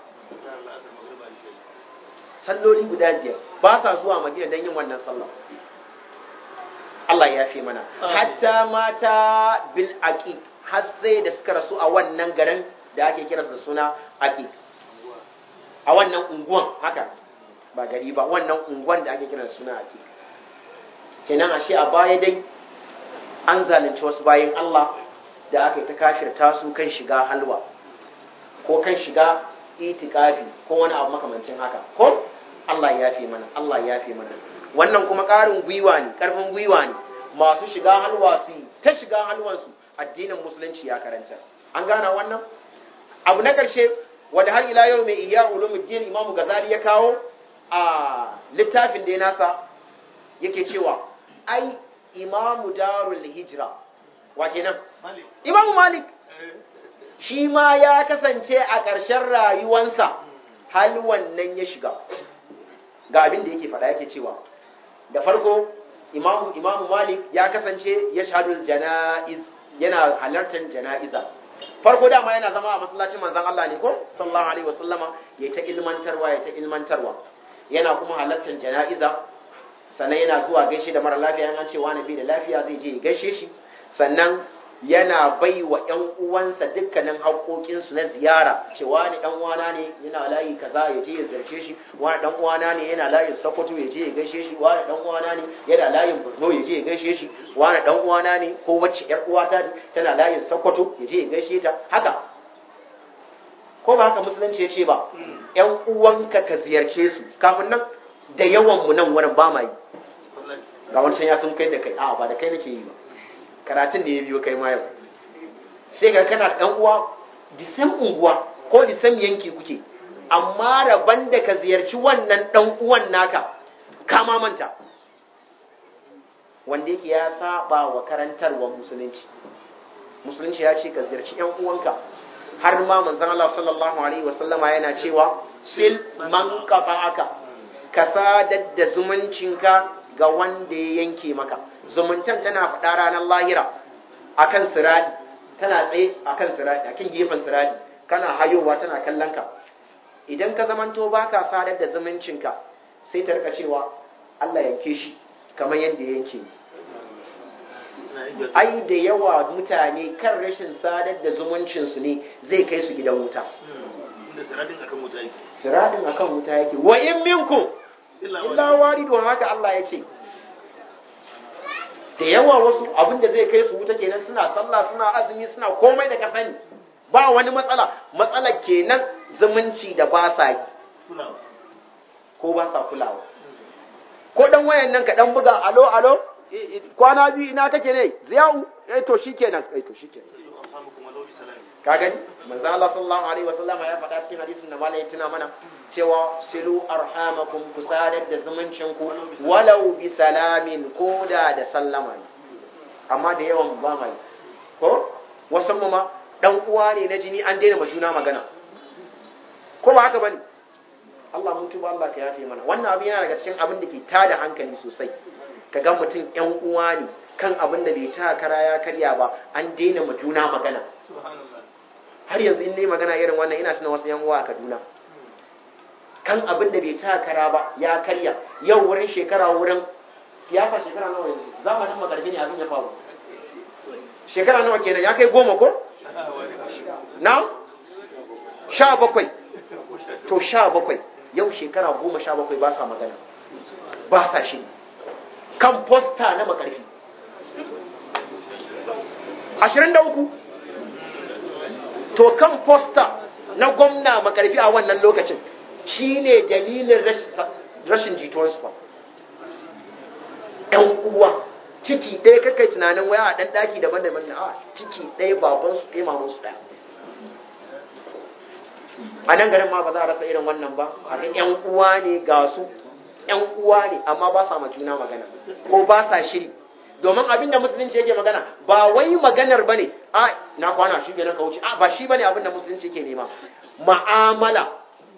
[SPEAKER 2] salloli guda biyar ba sa zuwa madina don yin wannan sallar Allah ya fi mana hatta mata bil aqiq har sai da suka rasu a wannan garin da ake kiransa suna aqiq a wannan unguwan haka ba gari ba wannan unguwan da ake kiransa suna aqiq kenan ashe a baya dai an zalunci wasu bayan Allah da aka yi ta kafirta su kan shiga halwa ko kan shiga itikafi ko wani abu makamancin haka ko Allah ya fi mana Allah ya fi mana wannan kuma ƙarin gwiwa ne ƙarfin gwiwa ne masu shiga halwa su yi ta shiga halwansu addinin musulunci ya karanta an gana wannan abu na ƙarshe wanda har ila yau mai iya ulumuddin imamu gazali ya kawo a littafin da ya nasa yake cewa ai imamu darul hijra wa kenan imamu malik shi ma ya kasance a ƙarshen rayuwansa hal wannan ya shiga ga abin da yake faɗa yake cewa da farko imamu imamu malik ya kasance ya shahadul jana'iz yana halartar jana'iza farko dama yana zama a masallacin manzon Allah ne ko sallallahu alaihi wasallama ya ta ilmantarwa ya ta ilmantarwa yana kuma halartar jana'iza sannan yana zuwa gaishe da mara lafiya an ce wani bai da lafiya zai je ya gaishe shi sannan yana bai wa ‘yan uwansa dukkanin haƙoƙinsu na ziyara cewa ni ɗan uwana ne yana layi kaza ya je ya zarce shi wani ɗan uwana ne yana layin sokoto ya je ya gaishe shi wani ɗan uwana ne yana layin borno ya je ya gaishe shi wani ɗan uwana ne ko wacce ‘yar uwata ne tana layin sokoto ya je ya gaishe ta haka ko ba haka musulunci ya ce ba ‘yan uwanka ka ziyarce su kafin nan da yawan mu nan wurin ba ma yi ga wancan ya sun kai da kai a ba da kai nake yi ba karatun da ya biyo kai ma yau sai ga kana ɗan uwa disan unguwa ko disan yanki kuke amma rabon da ka ziyarci wannan ɗan uwan naka kama manta wanda yake ya saba wa karantarwar musulunci musulunci ya ce ka ziyarci ‘yan uwanka har ma manzan Allah sallallahu Alaihi wasallama yana cewa sil man kafa aka ka sadar da zumuncinka ga wanda ya yanke maka zumuntan tana faɗa ranar lahira akan siradi tana tsaye akan siradi akan gefen siradi kana hayowa tana kallon ka idan ka zamanto baka sadar da zumuncinka sai ta rika cewa Allah yanke shi kamar yadda ya yanke ni ai da yawa mutane kan rashin sadar da zumuncinsu ne zai kai su gidan wuta
[SPEAKER 1] inda siradin akan wuta yake
[SPEAKER 2] siradin akan wuta yake wa in minkum illa waridu haka Allah ya ce da yawa wasu abinda zai kai su wuta kenan suna sallah suna azumi suna komai da ka sani ba wani matsala matsala kenan zumunci da ba sa yi
[SPEAKER 1] kulawa
[SPEAKER 2] ko ba sa kulawa ko dan wayan nan ka dan buga alo alo kwana biyu ina kake ne ziyau eh to shikenan eh to shikenan
[SPEAKER 1] sai arhamukum walau bi salam
[SPEAKER 2] ka gani manzo Allah sallallahu alaihi wasallam ya faɗa cikin hadisin da malai tuna mana cewa silu arhamakum ku sadar da zumuncin ku walau bi salamin koda da sallama ne amma da yawan ba mai ko wasan mu ma dan uwa ne na jini an daina majuna magana ko ba haka bane Allah mun tuba Allah ka yafe mana wannan abin yana daga cikin abin da ke tada hankali sosai ka ga mutum yan uwa ne kan abin da bai ta kara ya karya ba an daina majuna magana
[SPEAKER 1] subhanallah
[SPEAKER 2] har yanzu in nayi magana irin wannan ina tuna wasu yan uwa a Kaduna kan abin da bai ta kara ba ya karya yau wurin shekara wurin siyasa shekara nawa yanzu zamanin makarfi ne abin ya faru shekara nawa kenan ya kai goma ko na sha bakwai to sha bakwai yau shekara goma sha bakwai ba sa magana ba sa shi kan posta na makarfi ashirin da uku to kan posta na gwamna makarfi a wannan lokacin shi ne dalilin rashin jituwarsu ba ‘yan uwa ciki ɗaya kakai tunanin waya a ɗan ɗaki daban-daban na a ciki ɗaya babansu ɗaya mamansu ɗaya a nan garin ma ba za a rasa irin wannan ba a ga ‘yan uwa ne ga su ‘yan uwa ne amma ba sa ma juna magana ko ba sa shiri domin abin da musulunci yake magana ba wai maganar bane a na kwana shi kenan ka wuce a ba shi bane abin da musulunci yake nema ma'amala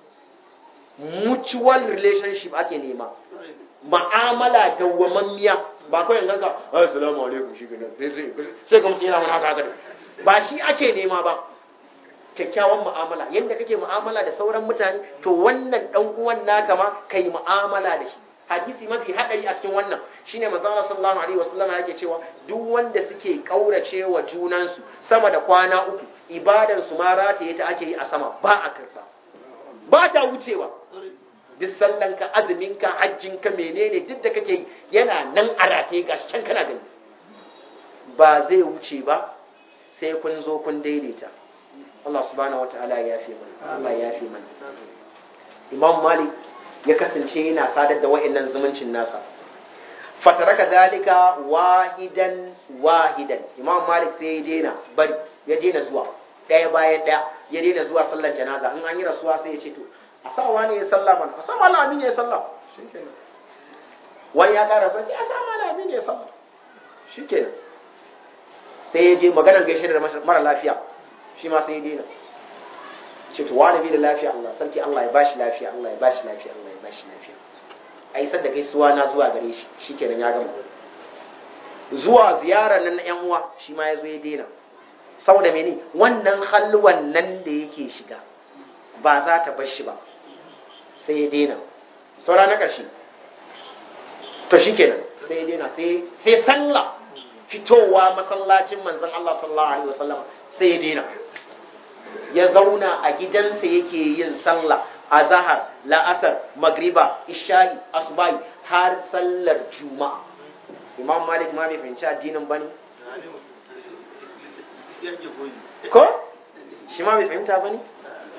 [SPEAKER 2] mutual relationship ake nema ma'amala dawwamammiya ba kawai yanzu ka assalamu alaikum shi kenan sai sai sai ga mutum yana wani haka haka ba shi ake nema ba kyakkyawan mu'amala yadda kake mu'amala da sauran mutane to wannan dan uwan naka ma kai mu'amala da shi hadisi mafi hadari a cikin wannan shine manzo Allah sallallahu alaihi wasallam yake cewa duk wanda suke kaurace wa junansu sama da kwana uku ibadan su ma rataye ta ake yi a sama ba a karsa ba ta wucewa duk sallan ka azumin ka hajjin ka menene duk da kake yi yana nan a rataye gashi can kana gani ba zai wuce ba sai kun zo kun daidaita Allah subhanahu wataala ya yafe mana Allah ya yafe mana Imam Malik ya kasance yana sadar da wa'annan zumuncin nasa fataraka dalika wahidan wahidan imam malik sai ya daina bari ya daina zuwa ɗaya bayan ɗaya ya daina zuwa sallar janaza in an yi rasuwa sai ya ce to a sa wani ya sallah mana a sa mala amin ya sallah shikenan wani ya ƙara son a sa mala amin ya sallah shikenan sai ya je maganar gaishe da mara lafiya shi ma sai ya daina ce to wani bai da lafiya Allah sarki Allah ya bashi lafiya Allah ya bashi lafiya Allah ya bashi lafiya a isar da gaisuwa na zuwa gare shi shikenan ya gama zuwa ziyarar nan na yan uwa shi ma ya zo ya daina saboda mene wannan halwan nan da yake shiga ba za ta bar shi ba sai ya daina saura na ƙarshe to shikenan sai ya daina sai sai sallah fitowa masallacin manzon Allah sallallahu alaihi wasallam sai ya daina ya zauna a gidansa yake yin sallah a zahar la'asar magriba isha'i asubai har sallar juma'a imam malik ma bai fahimci addinin bane ko shi ma bai fahimta bane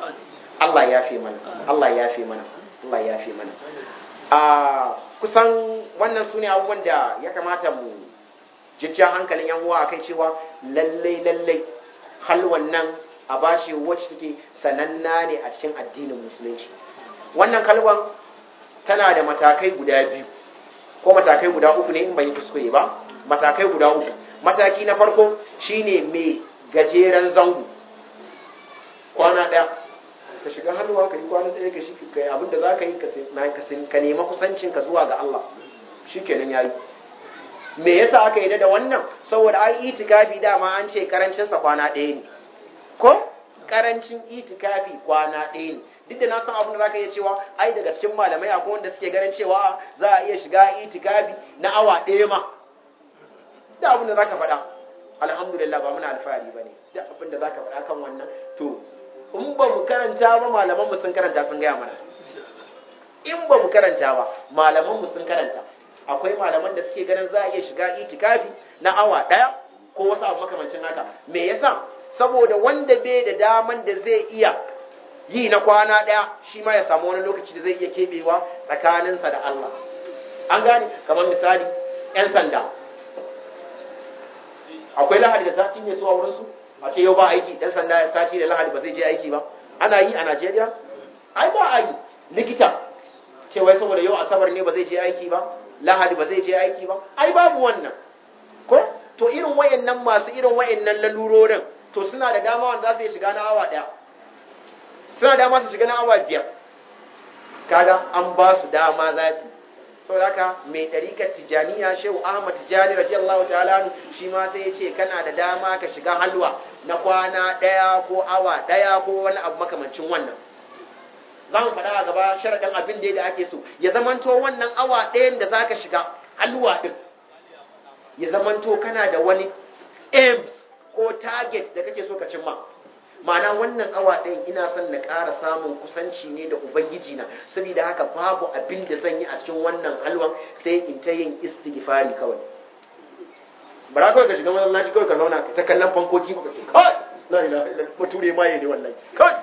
[SPEAKER 2] Allah ya fi mana Allah ya fi mana Allah ya fi mana a kusan wannan sune abubuwan da ya kamata mu jijja hankalin yan uwa kai cewa lallai lallai halwan nan a bashi wacce take sananna ne a cikin addinin musulunci wannan kalwan tana da matakai guda biyu ko matakai guda uku ne in ban yi kuskure ba matakai guda uku mataki na farko shine mai gajeren zango kwana ɗaya ka shiga hannuwa ka yi kwana ɗaya ka shi ka yi abin da za ka yi ka nema kusancinka zuwa ga Allah shi kenan ya yi me yasa aka yi da wannan saboda ai itikafi dama an ce karancinsa kwana ɗaya ne ko karancin itikafi kwana ɗaya ne duk da na san abin da zaka iya cewa ai daga cikin malamai akwai wanda suke ganin cewa za a iya shiga itikafi na awa ɗaya ma da abin da zaka faɗa alhamdulillah ba muna alfahari ba ne duk abin da zaka faɗa kan wannan to in ba mu karanta ba malaman mu sun karanta sun gaya mana in ba mu karanta ba malaman mu sun karanta akwai malaman da suke ganin za a iya shiga itikafi na awa ɗaya ko wasu abu makamancin haka me yasa saboda wanda bai da daman da zai iya yi na kwana ɗaya shi ma ya samu wani lokaci da zai iya keɓewa tsakaninsa da Allah an gane kamar misali 'yan sanda akwai lahadi da sati ne su a wurinsu a ce yau ba aiki ɗan sanda sati da lahadi ba zai je aiki ba ana yi a najeriya ai ba a yi likita cewa saboda yau asabar ne ba zai je aiki ba lahadi ba zai je aiki ba ai babu wannan ko to irin wayannan masu irin wayannan lalurorin to suna da dama wanda za su shiga na awa ɗaya suna dama su shiga na awa biyar kaga an ba su dama za su sau haka mai ɗarikar tijaniya shehu ahmad tijani radiyallahu ta'ala shi ma sai ya ce kana da dama ka shiga halwa na kwana ɗaya ko awa ɗaya ko wani abu makamancin wannan za mu faɗa a gaba sharaɗin abin da da ake so ya zamanto wannan awa ɗayan da za ka shiga halwa ɗin ya zamanto kana da wani aims ko target da kake so ka cimma ma'ana wannan awa ɗayan ina son na ƙara samun kusanci ne da ubangiji na saboda haka babu abin da zan yi a cikin wannan halwan sai in ta yin istighfari kawai bara kawai ka shiga masallaci kawai ka zauna ka ta kallon fankoki ka ce kawai la ilaha illa bature ma ne wallahi kawai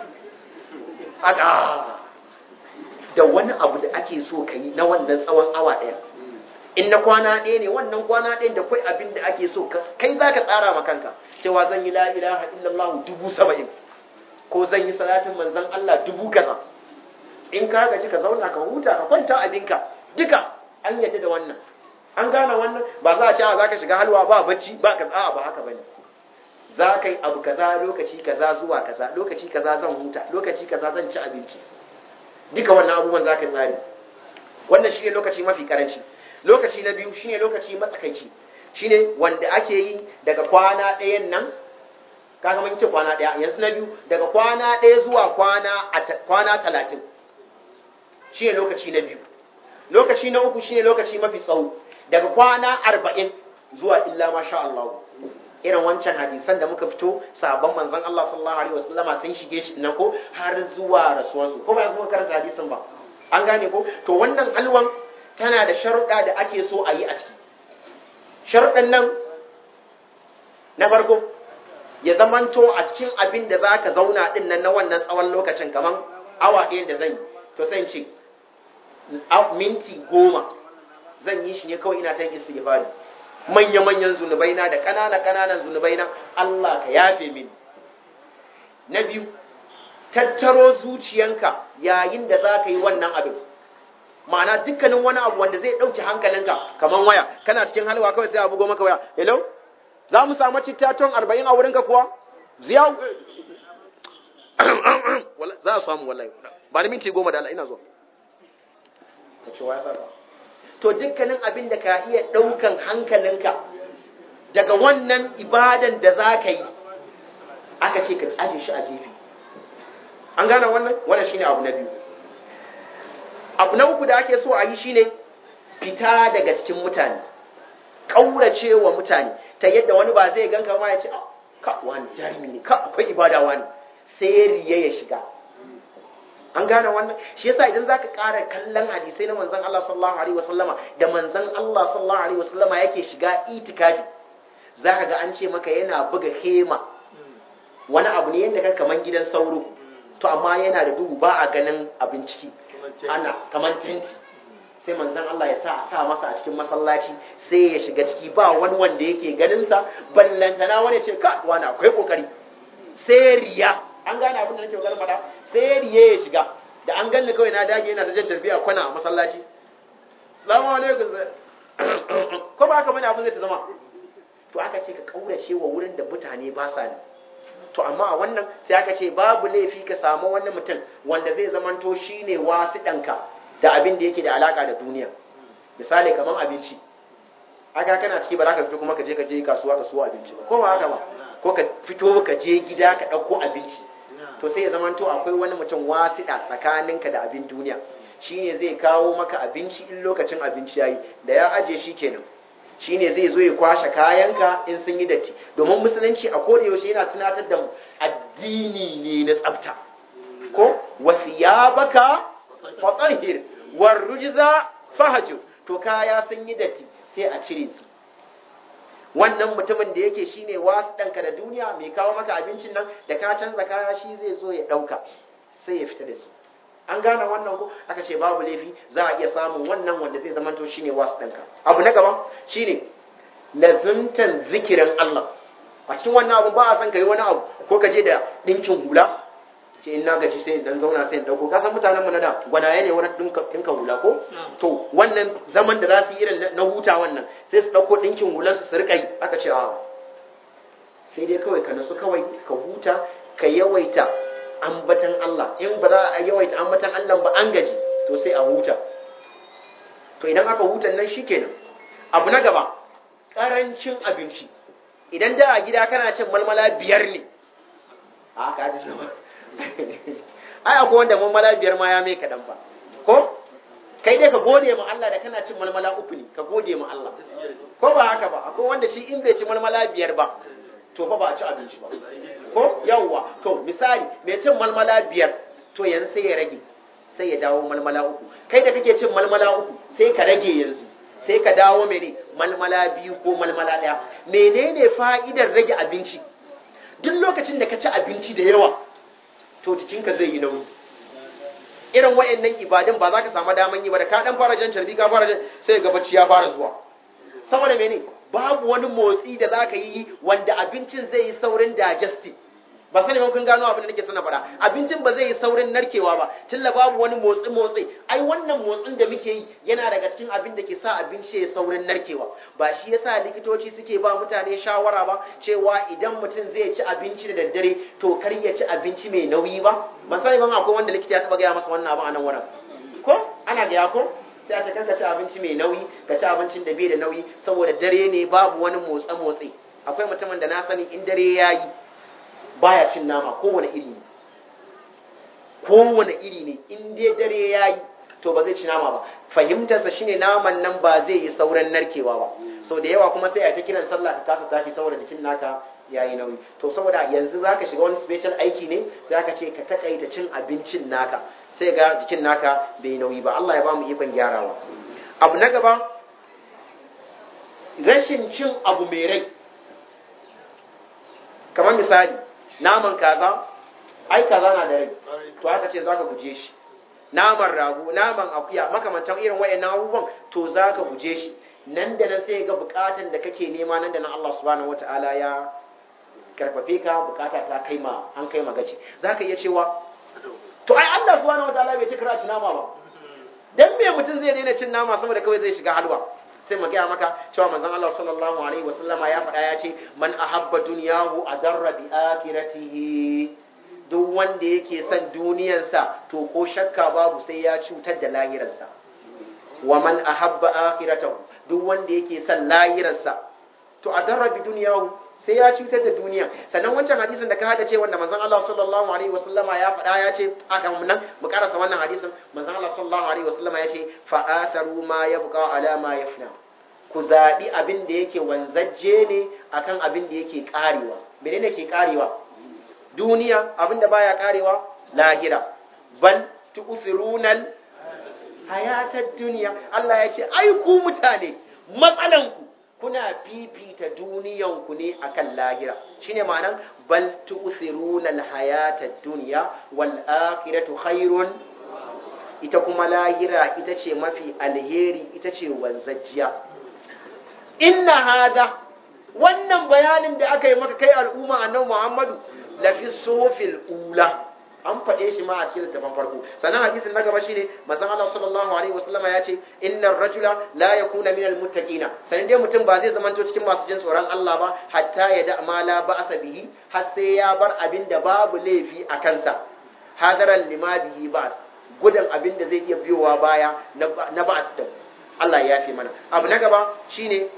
[SPEAKER 2] haka da wani abu da ake so ka yi na wannan tsawon awa ɗaya in na kwana ɗaya ne wannan kwana ɗaya da kai abin da ake so kai za ka tsara ma kanka cewa zan yi la ilaha illallah dubu saba'in ko zan yi salatin manzan Allah dubu kaza in ka gaji ka zauna ka huta ka kwanta abinka duka an yadda da wannan an gane wannan ba za a ce za ka shiga halwa ba bacci ba ka a'a ba haka bane za ka yi abu kaza lokaci kaza zuwa kaza lokaci kaza zan huta lokaci kaza zan ci abinci duka wannan abubuwan za ka tsari wannan shi ne lokaci mafi karanci lokaci na biyu shine lokaci matsakaici shine wanda ake yi daga kwana ɗayan nan kaga mun ce kwana ɗaya yanzu na biyu daga kwana ɗaya zuwa kwana kwana talatin shine lokaci na biyu lokaci na uku shine lokaci mafi tsawo daga kwana arba'in zuwa illa masha Allah irin wancan hadisan da muka fito sabon manzon Allah sallallahu alaihi wasallama sun shige shi nan ko har zuwa rasuwarsu ko ba yanzu muka karanta hadisin ba an gane ko to wannan alwan tana da sharuɗa da ake so a yi a ciki sharuɗan nan na farko ya zamanto a cikin abin da za ka zauna ɗin nan na wannan tsawon lokacin kamar awa ɗaya da zan yi to sai ce minti goma zan yi shi ne kawai ina ta yin istighfari manya-manyan zunubaina da ƙanana-ƙananan zunubaina Allah ka yafe mini na biyu tattaro zuciyanka yayin da za ka yi wannan abin ma'ana dukkanin wani abu wanda zai ɗauki hankalinka kamar waya kana cikin halwa kawai sai a bugo maka waya hello za mu samu cittaton arba'in a wurinka kuwa ziya za a samu wallahi ba ni minti goma da Allah ina zuwa ka ce waya saka to dukkanin abin da ka iya ɗaukan hankalinka daga wannan ibadan da za ka yi aka ce ka aje shi a gefe an gane wannan wannan shine abu na biyu abu na uku da ake so a yi shine fita daga cikin mutane ƙaurace wa mutane ta yadda wani ba zai ganka ma ya ce ka wani jarumi ne ka akwai ibada wani sai riya ya shiga an gane wannan shi yasa idan zaka ƙara kallon hadisai na manzon Allah sallallahu alaihi wasallama da manzon Allah sallallahu alaihi wasallama yake shiga itikafi zaka ga an ce maka yana buga hema wani abu ne yadda ka kaman gidan sauro to amma yana da duhu ba a ganin abin ciki ana kamar tenti sai manzon Allah ya sa a sa masa a cikin masallaci sai ya shiga ciki ba wani wanda yake ganin sa ballantana wani ce ka wani akwai kokari sai riya an gane abin da nake kokarin faɗa sai riya ya shiga da an ganni kawai na dage yana da jan tarbiya kwana a masallaci salamu alaikum ko ba haka bane abin zai ta zama to aka ce ka kaurace wa wurin da mutane ba sa ne to amma a wannan sai aka ce babu laifi ka samu wani mutum wanda zai zamanto shine wasu ɗanka da abin da yake da alaka da duniya misali kamar abinci aka kana ciki ba za ka fito kuma ka je ka je kasuwa ka suwa abinci ba ko ba haka ba ko ka fito ka je gida ka ɗauko abinci to sai ya zamanto akwai wani mutum wasiɗa tsakaninka da abin duniya shine zai kawo maka abinci in lokacin abinci yayi da ya aje shi kenan shine zai zo ya kwashe kayanka in sun yi datti domin musulunci a koda yaushe yana tunatar da mu addini ne na tsafta ko wasiyabaka fatahhir war rujza fahjur to kaya sun yi datti sai a cire su wannan mutumin da yake shine wasu ɗanka da duniya mai kawo maka abincin nan da ka canza kaya shi zai zo ya ɗauka sai ya fita da su an gane wannan ko aka ce babu laifi za a iya samun wannan wanda zai zamanto shine wasu ɗanka abu na gaba shine lazimtan zikirin Allah a cikin wannan abu ba a san kai wani abu ko ka je da ɗinkin hula ce in na gaji sai in dan zauna sai in dauko ka san mutanen mu na da gwanaye ne wani dinka dinka hula ko to wannan zaman da za su yi irin na huta wannan sai su dauko dinkin hulan su su rika yi aka ce a sai dai kawai ka nasu kawai ka huta ka yawaita ambatan Allah in ba za a yawaita ambatan Allah ba an gaji to sai a huta to idan aka hutan nan shikenan abu na gaba karancin abinci idan da a gida kana cin malmala biyar ne a ka ji ai akwai wanda malmala biyar ma ya mai kaɗan ba ko kai dai ka gode ma Allah da kana cin malmala uku ne ka gode ma Allah ko ba haka ba akwai wanda shi in bai ci malmala biyar ba to fa ba a ci abinci ba ko yawwa to misali mai cin malmala biyar to yanzu sai ya rage sai ya dawo malmala uku kai da kake cin malmala uku sai ka rage yanzu sai ka dawo mene malmala biyu ko malmala ɗaya menene fa'idar rage abinci duk lokacin da ka ci abinci da yawa to jikinka zai yi nauyi irin wayannan ibadun ba za ka samu daman yi ba da ka dan fara jan carbi ka fara jan sai ga bacci ya fara zuwa saboda mene babu wani motsi da za ka yi wanda abincin zai yi saurin digestive ba sani kun gano abin da nake sana faɗa abincin ba zai yi saurin narkewa ba tilla babu wani motsi motsi ai wannan motsin da muke yi yana daga cikin abin da ke sa abinci ya saurin narkewa ba shi yasa likitoci suke ba mutane shawara ba cewa idan mutum zai ci abinci da daddare to kar ya ci abinci mai nauyi ba ban sani ban akwai wanda likita ya taba gaya masa wannan abin a nan wurin ko ana gaya ko sai a ce ka ci abinci mai nauyi ka ci abincin da bai da nauyi saboda dare ne babu wani motsa motsi akwai mutumin da na sani in dare ya yi baya cin nama kowane iri ne kowane iri ne in dai dare ya yi to ba zai ci nama ba fahimtarsa shine naman nan ba zai yi sauran narkewa ba so da yawa kuma sai a ta kiran sallah ka kasa tashi saboda jikin naka ya yi nauyi to saboda yanzu za ka shiga wani special aiki ne za ka ce ka takaita cin abincin naka sai ga jikin naka bai nauyi ba Allah ya ba mu ikon gyarawa abu na gaba rashin cin abu mai rai kamar misali naman kaza ai kaza na da rai to aka ce zaka guje shi naman rago naman akuya makamantan irin wayannan abubuwan to zaka guje shi nan da nan sai ga bukatan da kake nema nan da nan Allah subhanahu wataala ya karfafe ka bukata ta kai ma an kai magaci zaka iya cewa to ai Allah subhanahu wataala bai ce kira shi nama ba dan me mutum zai daina cin nama saboda kawai zai shiga halwa sai mu gaya maka cewa manzon Allah sallallahu alaihi wasallama ya faɗa ya ce man ahabba dunyahu adarra bi akhiratihi duk wanda yake son duniyarsa to ko shakka babu sai ya cutar da lahirarsa wa man ahabba akhiratahu duk wanda yake son lahirarsa to adarra bi dunyahu sai ya cutar da duniya sannan wancan hadisin da ka hada ce wanda manzon Allah sallallahu alaihi wasallama ya faɗa ya ce aka nan mu karasa wannan hadisin manzon Allah sallallahu alaihi wasallama ya ce fa atharu ma yabqa ala ma yafna ku zabi abin da yake wanzajje ne akan abin da yake karewa menene ke karewa duniya abin da baya karewa lahira bal tu'thirunal hayatad dunya Allah ya ce ai ku mutane matsalanku kuna fifita duniyanku ne akan lahira shine ma'anan bal tu'thiruna al-hayata ad-dunya wal akhiratu khairun ita kuma lahira ita ce mafi alheri ita ce wanzajjiya inna hada wannan bayanin da aka yi maka kai al'umma annabi Muhammadu lafi sufil ula an faɗe shi ma a cikin littafin farko sannan hadisin na gaba shine manzon Allah sallallahu alaihi wasallama ya ce innar rajula la yakuna minal muttaqina sanin dai mutum ba zai zamanto cikin masu jin tsoron Allah ba hatta ya da ma la ba'sa bihi har sai ya bar abin da babu laifi a kansa hadaran lima bihi ba'as gudan abin da zai iya biyowa baya na ba'as din Allah ya fi mana abu na gaba shine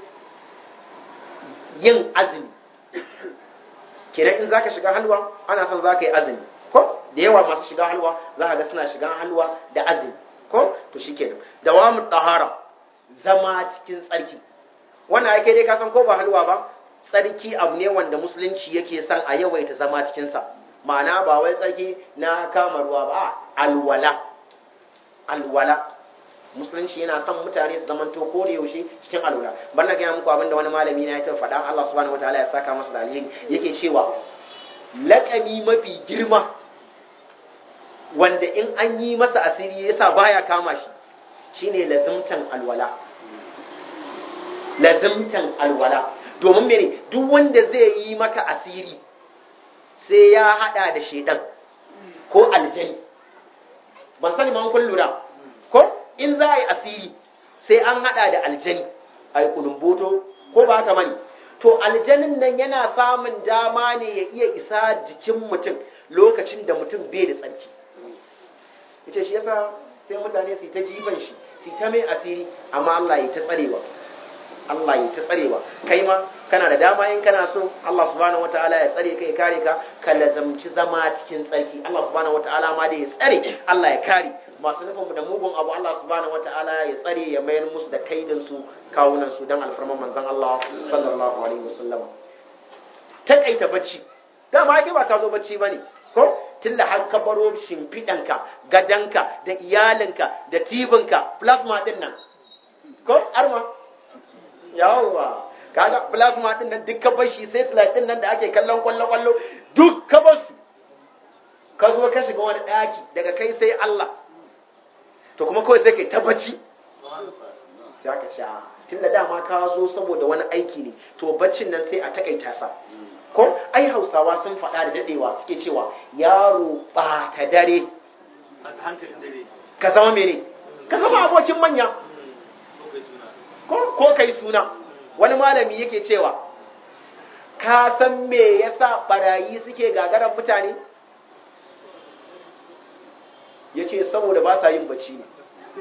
[SPEAKER 2] yin azumi kenan in zaka shiga halwa ana son zaka yi azumi ko da yawa masu shiga halwa za ka ga suna shiga halwa da azumi ko to shikenan dawamu tahara zama cikin tsarki wannan ake dai ka san ko ba halwa ba tsarki abu ne wanda musulunci yake son a yawaita zama cikin sa ma'ana ba wai tsarki na kama ruwa ba alwala alwala musulunci yana son mutane su zamanto ko da yaushe cikin alwala ban na gaya muku abinda wani malami na ya ta faɗa Allah subhanahu wataala ya saka masa da alheri yake cewa laƙami mafi girma wanda in an yi masa asiri yasa baya kama shi shine lazimtan alwala lazimtan alwala domin mene duk wanda zai yi maka asiri sai ya hada da shedan ko aljani ban sani man kun lura ko in za a yi asiri sai an hada da aljani a yi kulumboto ko ba haka mani to aljanin nan yana samun dama ne ya iya isa jikin mutum lokacin da mutum bai da tsarki ita shi yasa sai mutane su ta jifan shi su ta mai asiri amma Allah ya ta tsarewa Allah ya ta tsarewa kai ma kana da dama in kana so Allah subhanahu wataala ya tsare ka ya kare ka ka lazamci zama cikin tsarki Allah subhanahu wataala ma da ya tsare Allah ya kare masu nufin mu da mugun abu Allah subhanahu wataala ya tsare ya mayar musu da kaidin su kawunan su dan alfarman manzon Allah sallallahu alaihi wasallam takaita bacci dama ake ba ka zo bacci bane ko tunda har ka baro shimfiɗanka gadanka da iyalinka da tibinka plasma din nan ko arma yawwa kaga plasma din nan duk ka bar shi sai slide din nan da ake kallon kwallo kwallo duk ka bar su ka zo ka shiga wani daki daga kai sai Allah to kuma kawai sai kai tabbaci sai aka ce tunda dama ka zo saboda wani aiki ne to baccin nan sai a takaita sa ko ai hausawa sun faɗa da dadewa suke cewa yaro ɓata dare ka zama mene ka zama abokin manya ko kai suna wani malami yake cewa ka san me yasa barayi suke gagaran mutane ya ce saboda ba sa yin bacci ne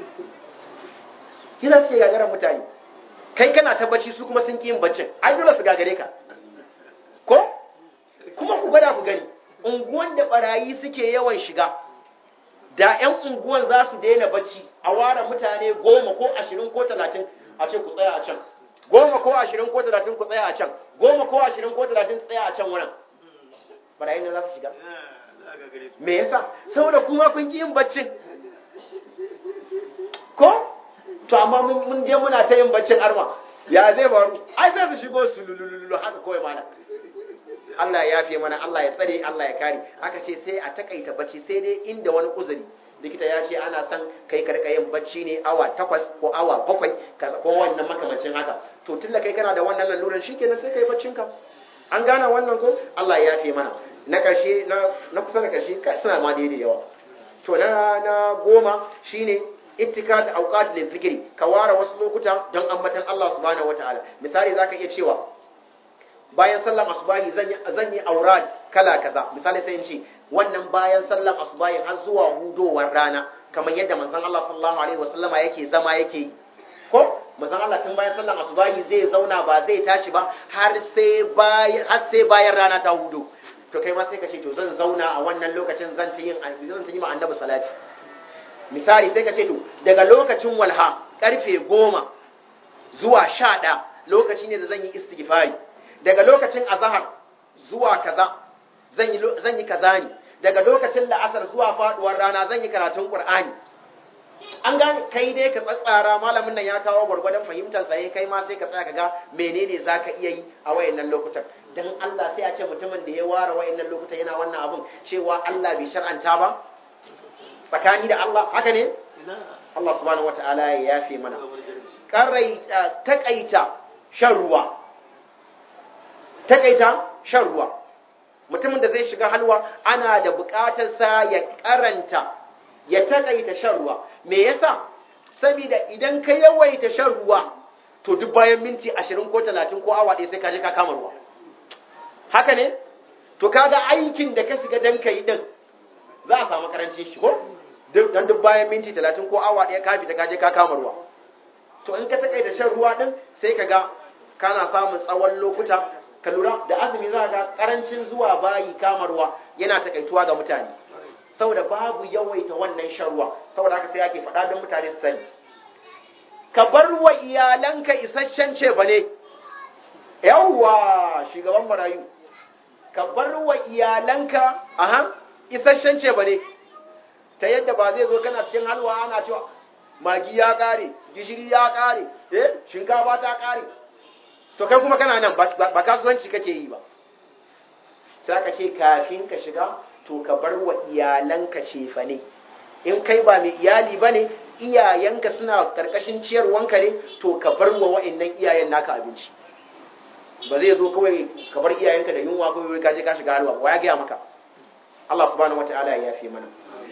[SPEAKER 2] yana suke gagaran mutane kai kana ta bacci su kuma sun ƙi yin baccin ai dole su gagare ka ko kuma ku gwada ku gani unguwan da barayi suke yawan shiga da 'yan unguwan za su daina bacci a ware mutane goma ko ashirin ko talatin a ce ku tsaya a can goma ko ashirin ko talatin ku tsaya a can goma ko ashirin ko talatin tsaya a can wurin barayi ne za su shiga me yasa saboda kuma kun ki yin baccin ko to amma mun je muna ta yin baccin arma ya zai faru ai sai su shigo su lululu haka kawai mana Allah ya yafe mana Allah ya tsare Allah ya kare aka ce sai a takaita bacci sai dai inda wani uzuri likita ya ce ana son kai karka yin bacci ne awa takwas ko awa bakwai ko wannan makamancin haka to tunda kai kana da wannan lalurar shikenan sai kai baccin ka an gana wannan ko Allah ya yafe mana na karshe na na kusa da karshe suna ma daidai yawa to na na goma shine ittika da auqat lil zikri ka ware wasu lokuta don ambatan Allah subhanahu wataala misali zaka iya cewa bayan sallan asubahi zan yi aurad kala kaza misali sai in ce wannan bayan sallan asubahi har zuwa hudowar rana kamar yadda manzon Allah sallallahu alaihi wasallama yake zama yake yi ko manzon Allah tun bayan sallan asubahi zai zauna ba zai tashi ba har sai bayan har sai bayan rana ta hudo to kai ma sai ka ce to zan zauna a wannan lokacin zan ta yin zan ta yi ma annabi salati misali sai ka ce to daga lokacin walha karfe goma zuwa sha ɗaya lokaci ne da zan yi istighfari daga lokacin azahar zuwa kaza zan yi zan yi kaza ne daga lokacin la'asar zuwa faduwar rana zan yi karatun qur'ani an gane kai dai ka tsatsara malamin nan ya kawo gwargwadon fahimtar sa kai ma sai ka tsaya ka ga menene zaka iya yi a wayannan lokutan dan Allah sai a ce mutumin da ya ware wayannan lokutan yana wannan abun cewa Allah bai shar'anta ba tsakani da Allah haka ne
[SPEAKER 1] ina
[SPEAKER 2] Allah subhanahu wataala ya yafe mana
[SPEAKER 1] ga wani jahilci
[SPEAKER 2] karaita takaita shan ruwa takaita shan ruwa mutumin da zai shiga halwa ana da buƙatar sa ya karanta ya takaita shan ruwa me yasa saboda idan ka yawaita shan ruwa to duk bayan minti 20 ko 30 ko awa ɗaya sai ka je ka kama ruwa haka ne to kaga aikin da ka shiga dan kai din za a samu karancin shi ko duk dan duk bayan minti 30 ko awa ɗaya ka fita ka je ka kama ruwa to in ka takaita shan ruwa din sai ka ga kana samun tsawon lokuta ka lura da azumi za ga karancin zuwa bayi kama ruwa yana takaituwa ga mutane saboda babu yawaita wannan shan ruwa saboda haka sai ake faɗa don mutane su sani ka bar wa iyalanka isasshen ce ba ne yawwa shugaban marayu ka bar wa iyalanka aha isasshen ce ba ne ta yadda ba zai zo kana cikin halwa ana cewa magi ya kare gishiri ya kare eh shinkafa ta kare to kai kuma kana nan ba ba kasuwanci kake yi ba sai ka ce kafin ka shiga to ka bar wa iyalanka cefa ne in kai ba mai iyali ba ne iyayenka suna karkashin ciyarwanka ne to ka bar wa wa'annan iyayen naka abinci ba zai zo kawai ka bar iyayenka da yunwa kawai ka je ka shiga halwa wa ya gaya maka Allah subhanahu wataala ya yafe mana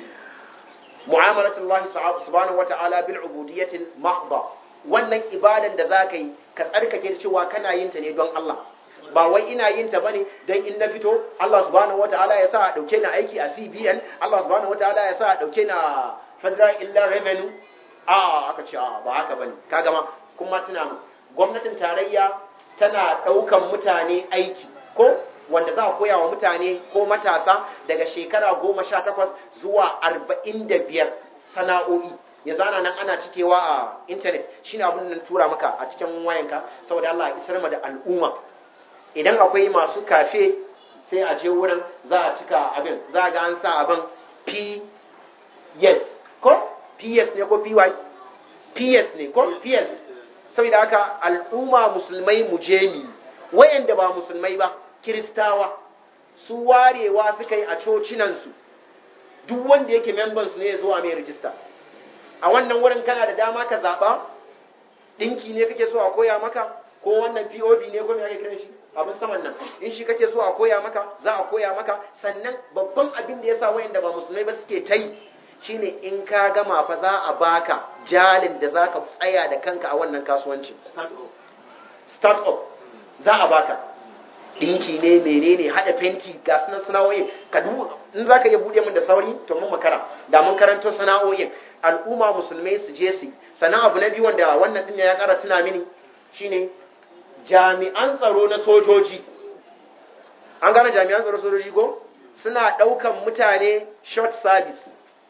[SPEAKER 2] mu'amalatu Allah subhanahu wataala bil ubudiyyati mahdha wannan ibadan da zaka yi ka tsarkake cewa kana yin ta ne don Allah ba wai ina yin ta bane dan in na fito Allah subhanahu wataala ya sa a dauke ni aiki a CBN Allah subhanahu wataala ya sa a dauke ni a Federal Inland Revenue a aka ce a ba haka bane kaga ma kuma tuna mu gwamnatin tarayya tana daukan mutane aiki ko wanda za a koya wa mutane ko matasa daga shekara goma sha takwas zuwa arba'in da biyar sana'o'i ya zana nan ana cikewa a intanet shine abin da tura maka a cikin wayanka saboda Allah ya isar ma da al'umma idan akwai masu kafe sai a je wurin za a cika abin za ga an sa abin p yes ko ps ne ko py ps ne ko ps saboda haka al'umma musulmai mu je mi wayanda ba musulmai ba kiristawa su warewa suka yi a cocinansu duk wanda yake membansu ne ya zo a mai rijista a wannan wurin kana da dama ka zaɓa ɗinki ne kake so a koya maka ko wannan pop ne ko me ake kiran shi abin saman nan in shi kake so a koya maka za a koya maka sannan babban abin da ya sa wayanda ba musulmai ba suke ta yi shine in ka gama fa za a baka jalin da za ka tsaya da kanka a wannan kasuwancin
[SPEAKER 1] start up
[SPEAKER 2] start up za a baka dinki ne menene hada fenti ga sunan sana'o'in ka duba in zaka iya bude min da sauri to mun makara da mun karanto sana'o'in al'umma musulmai su je su sannan abu na biyu wanda wannan din ya kara tuna mini shine jami'an tsaro na sojoji an gane jami'an tsaro sojoji ko suna daukan mutane short service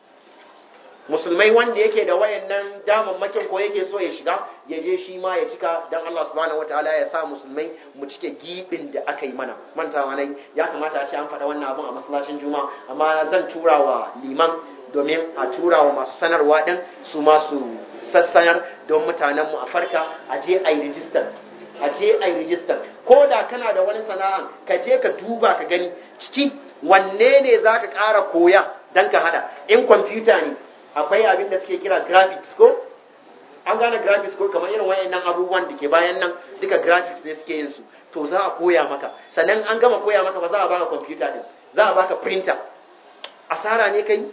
[SPEAKER 2] musulmai wanda yake da wayannan damammakin ko yake so ya shiga ya je shi ma ya cika dan Allah subhanahu wataala ya sa musulmai mu cike gibin da aka yi mana mantawa nai ya kamata a ce an faɗa wannan abun a masallacin juma'a amma zan tura wa liman domin a tura wa masu sanarwa din su ma su sassanar don mutanen mu a farka a je a yi rijistar a je a yi rijistar ko da kana da wani sana'a ka je ka duba ka gani ciki wanne ne za ka ƙara koya don ka hada in kwamfuta ne akwai abin da suke kira graphics ko an gane graphics ko kamar irin wayannan abubuwan da ke bayan nan duka graphics ne suke yin su to za a koya maka sannan an gama koya maka ba za a baka computer din za a baka printer asara ne kai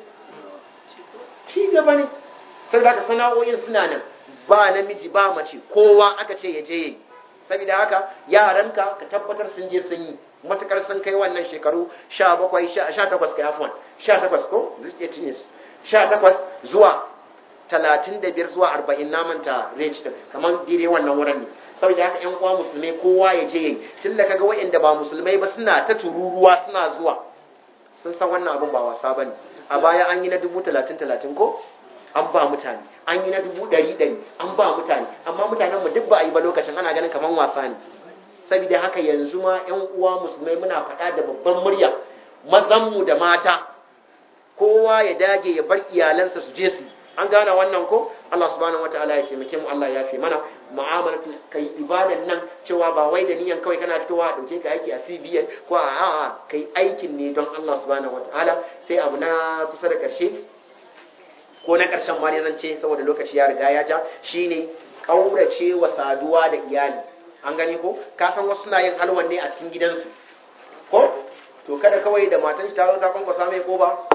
[SPEAKER 2] ci gaba ne saboda haka sana'o'in suna nan ba namiji ba mace kowa aka ce ya je yi saboda haka yaranka ka tabbatar sun je sun yi matukar sun kai wannan shekaru 17 18 kai afwan 18 ko this 18 years 18 zuwa 35 zuwa 40 namanta range din kamar dire wannan wurin ne saboda haka ƴan uwa musulmai kowa ya je yayi tun da kaga waɗanda ba musulmai ba suna ta tururuwa suna zuwa sun san wannan abun ba wasa bane a baya an yi na dubu talatin talatin ko an ba mutane an yi na dubu ɗari ɗari an ba mutane amma mutanen mu duk ba a yi ba lokacin ana ganin kamar wasa ne saboda haka yanzu ma ƴan uwa musulmai muna faɗa da babban murya mazanmu da mata kowa ya dage ya bar iyalansa su je su an gane wannan ko Allah subhanahu wataala ya taimake mu Allah ya fi mana mu'amalatu kai ibadan nan cewa ba wai da niyan kawai kana fitowa a dauke ka aiki a CBN ko a a'a kai aikin ne don Allah subhanahu wataala sai abu na kusa da karshe ko na karshen ma ne zan ce saboda lokaci ya riga ya ja shine kaurace wa saduwa da iyali an gani ko ka san wasu suna yin halwan ne a cikin gidansu ko to kada kawai da matan shi ta zo ta kwankwasa mai ko ba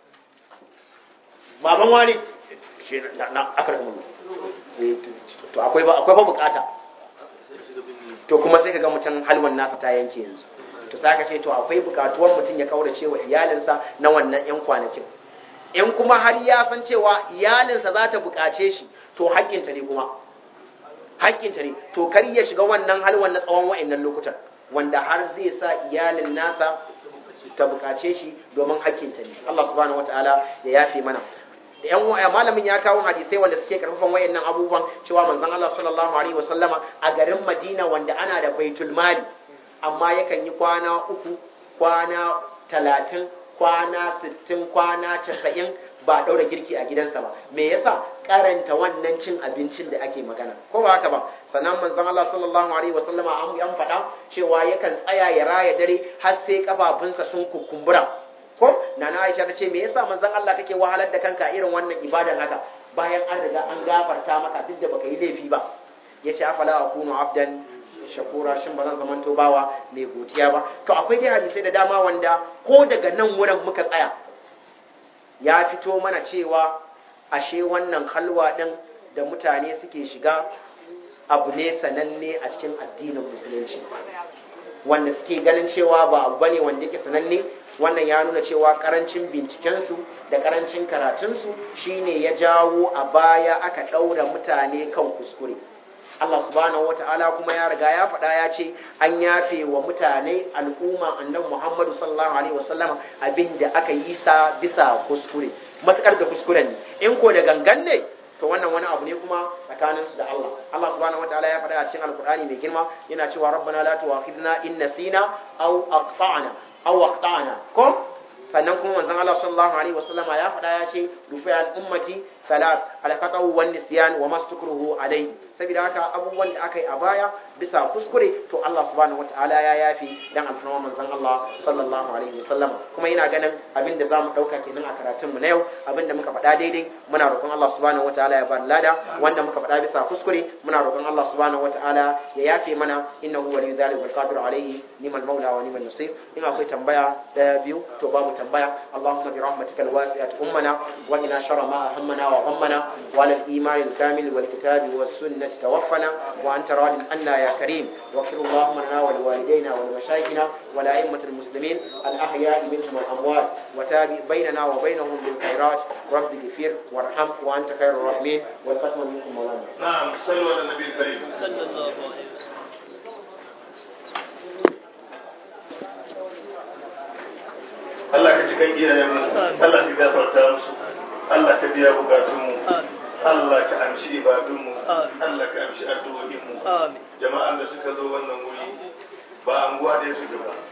[SPEAKER 2] baban wani shi na na aka rabu to akwai ba akwai ba bukata to kuma sai kaga mutum halwan nasa ta yanke yanzu to sai ka ce to akwai bukatuwar mutum ya kaurace wa iyalinsa na wannan yan kwanakin in kuma har ya san cewa iyalinsa za ta bukace shi to haƙƙinta ne kuma haƙƙinta ne to kar ya shiga wannan halwan na tsawon wa'annan lokutan wanda har zai sa iyalin nasa ta bukace shi domin haƙƙinta ne Allah subhanahu wataala ya yafe mana da yan waya malamin ya kawo hadisai wanda suke karfafan wayannan abubuwan cewa manzon Allah sallallahu alaihi wasallama a garin Madina wanda ana da baitul mali amma yakan yi kwana uku kwana talatin kwana sittin kwana casa'in ba ɗaura girki a gidansa ba me yasa karanta wannan cin abincin da ake magana ko ba haka ba sannan manzon Allah sallallahu alaihi wasallama an an faɗa cewa yakan tsaya ya raya dare har sai kafafunsa sun kukumbura ko nana Aisha ta ce me yasa manzon Allah kake wahalar da kanka irin wannan ibadan haka bayan an riga an gafarta maka duk da baka yi laifi ba yace afala akunu abdan shakura shin ba zan zamanto bawa mai godiya ba to akwai dai hadisai da dama wanda ko daga nan wurin muka tsaya ya fito mana cewa ashe wannan halwa din da mutane suke shiga abu ne sananne a cikin addinin musulunci wanda suke ganin cewa ba abu bane wanda yake sananne wannan ya nuna cewa karancin bincikensu da karancin karatunsu shine ya jawo a baya aka ɗaura mutane kan kuskure Allah subhanahu wata'ala kuma ya riga ya faɗa ya ce an yafe wa mutane al'umma annabi Muhammadu sallallahu alaihi wasallam abin da aka yi sa bisa kuskure matukar da kuskuren ne in ko da gangan ne to wannan wani abu ne kuma tsakanin su da Allah Allah subhanahu wataala ya faɗa a cikin alkur'ani mai girma yana cewa rabbana la tu'akhidna in nasina aw aqta'na aw aqta'na ko sannan kuma manzon Allah sallallahu alaihi wasallam ya faɗa ya ce rufi al ummati salat al qata'u wan nisyan wa mastukruhu alai saboda haka abubuwan da aka yi a baya bisa kuskure to Allah subhanahu wataala ya yafi dan alfarma manzon Allah sallallahu alaihi wasallam kuma ina ganin abin da zamu dauka kenan a karatun mu na yau abin da muka faɗa daidai muna roƙon Allah subhanahu wataala ya bar lada wanda muka faɗa bisa kuskure muna roƙon Allah subhanahu wataala ya yafe mana innahu waliyyu dhalika wal qadir alaihi nimal maula wa nimal nasir in akwai tambaya daya biyu to babu tambaya Allahumma bi rahmatikal wasi'ati ummana wa ina sharra ma ahammana wa ghammana wa ala al-iman al-kamil wal kitabi was sunnati tawaffana wa anta radin anna ya karim واغفر اللهم لنا ولوالدينا ولمشايخنا ولأئمة المسلمين الأحياء منهم والأموات وتابع بيننا وبينهم بالخيرات رب اغفر وارحم وأنت خير الراحمين والختم منكم مولانا
[SPEAKER 1] نعم صلوا على النبي الكريم
[SPEAKER 3] صلى الله عليه وسلم
[SPEAKER 1] Allah ka cikin iyayenmu Allah ka gafarta musu Allah ka biya bukatunmu
[SPEAKER 3] آمين
[SPEAKER 1] Allah ka amshi ibadunmu
[SPEAKER 3] Amin.
[SPEAKER 1] Allah ka amshi addu'o'inmu
[SPEAKER 3] آمين
[SPEAKER 1] jama'an da suka zo wannan wuri ba anguwa ɗaya suke ba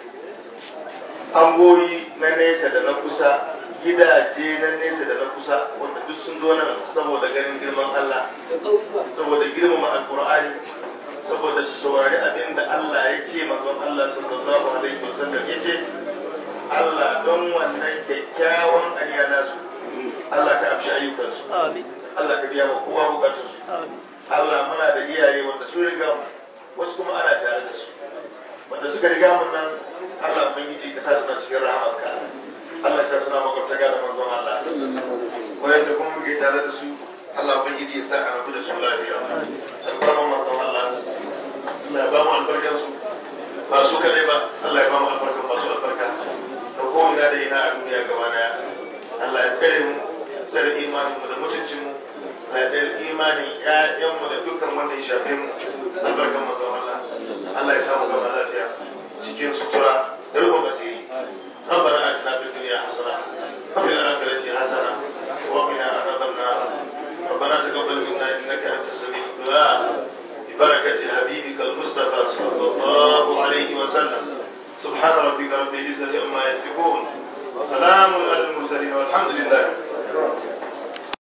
[SPEAKER 1] angoyi na nesa da na kusa gidaje na nesa da na kusa wanda duk sun zo nan saboda ganin girman Allah saboda girmama alkur'ani saboda su saurari abin da Allah ya ce manzon Allah sallallahu alaihi wasallam ya ce Allah don wannan kyakkyawan aniya nasu Allah ka amshi ayyukansu
[SPEAKER 3] آمين
[SPEAKER 1] Allah ka biya wa kowa bukatunsu
[SPEAKER 3] آمين
[SPEAKER 1] Allah muna da iyaye wanda sun riga mu wasu kuma ana tare da su wanda suka riga mun nan Allah ubangiji ka sa suna cikin rahamarka Allah ya sa suna makwabtaka da manzon Allah wanda kuma muke tare da su Allah ubangiji ya sa a rabu da su lafiya albarkan manzon Allah Allah ya ba mu albarkar su ba su kadai ba Allah ya ba mu albarkar masu albarka da ko ina da ina a duniya gaba daya Allah ya tsare mu tsare imanin mu da mutuncin mu da imanin ƴaƴanmu da dukkan wanda ya shafe mu albarkan manzon Allah Allah ya samu gaba lafiya cikin sutura da rubun asiri ربنا آتنا في الدنيا حسنة وفي الآخرة حسنة وقنا عذاب النار ربنا تقبل منا إنك أنت السميع الدعاء ببركة حبيبك المصطفى صلى الله عليه وسلم سبحان ربك رب العزة عما يصفون وسلام على المرسلين والحمد لله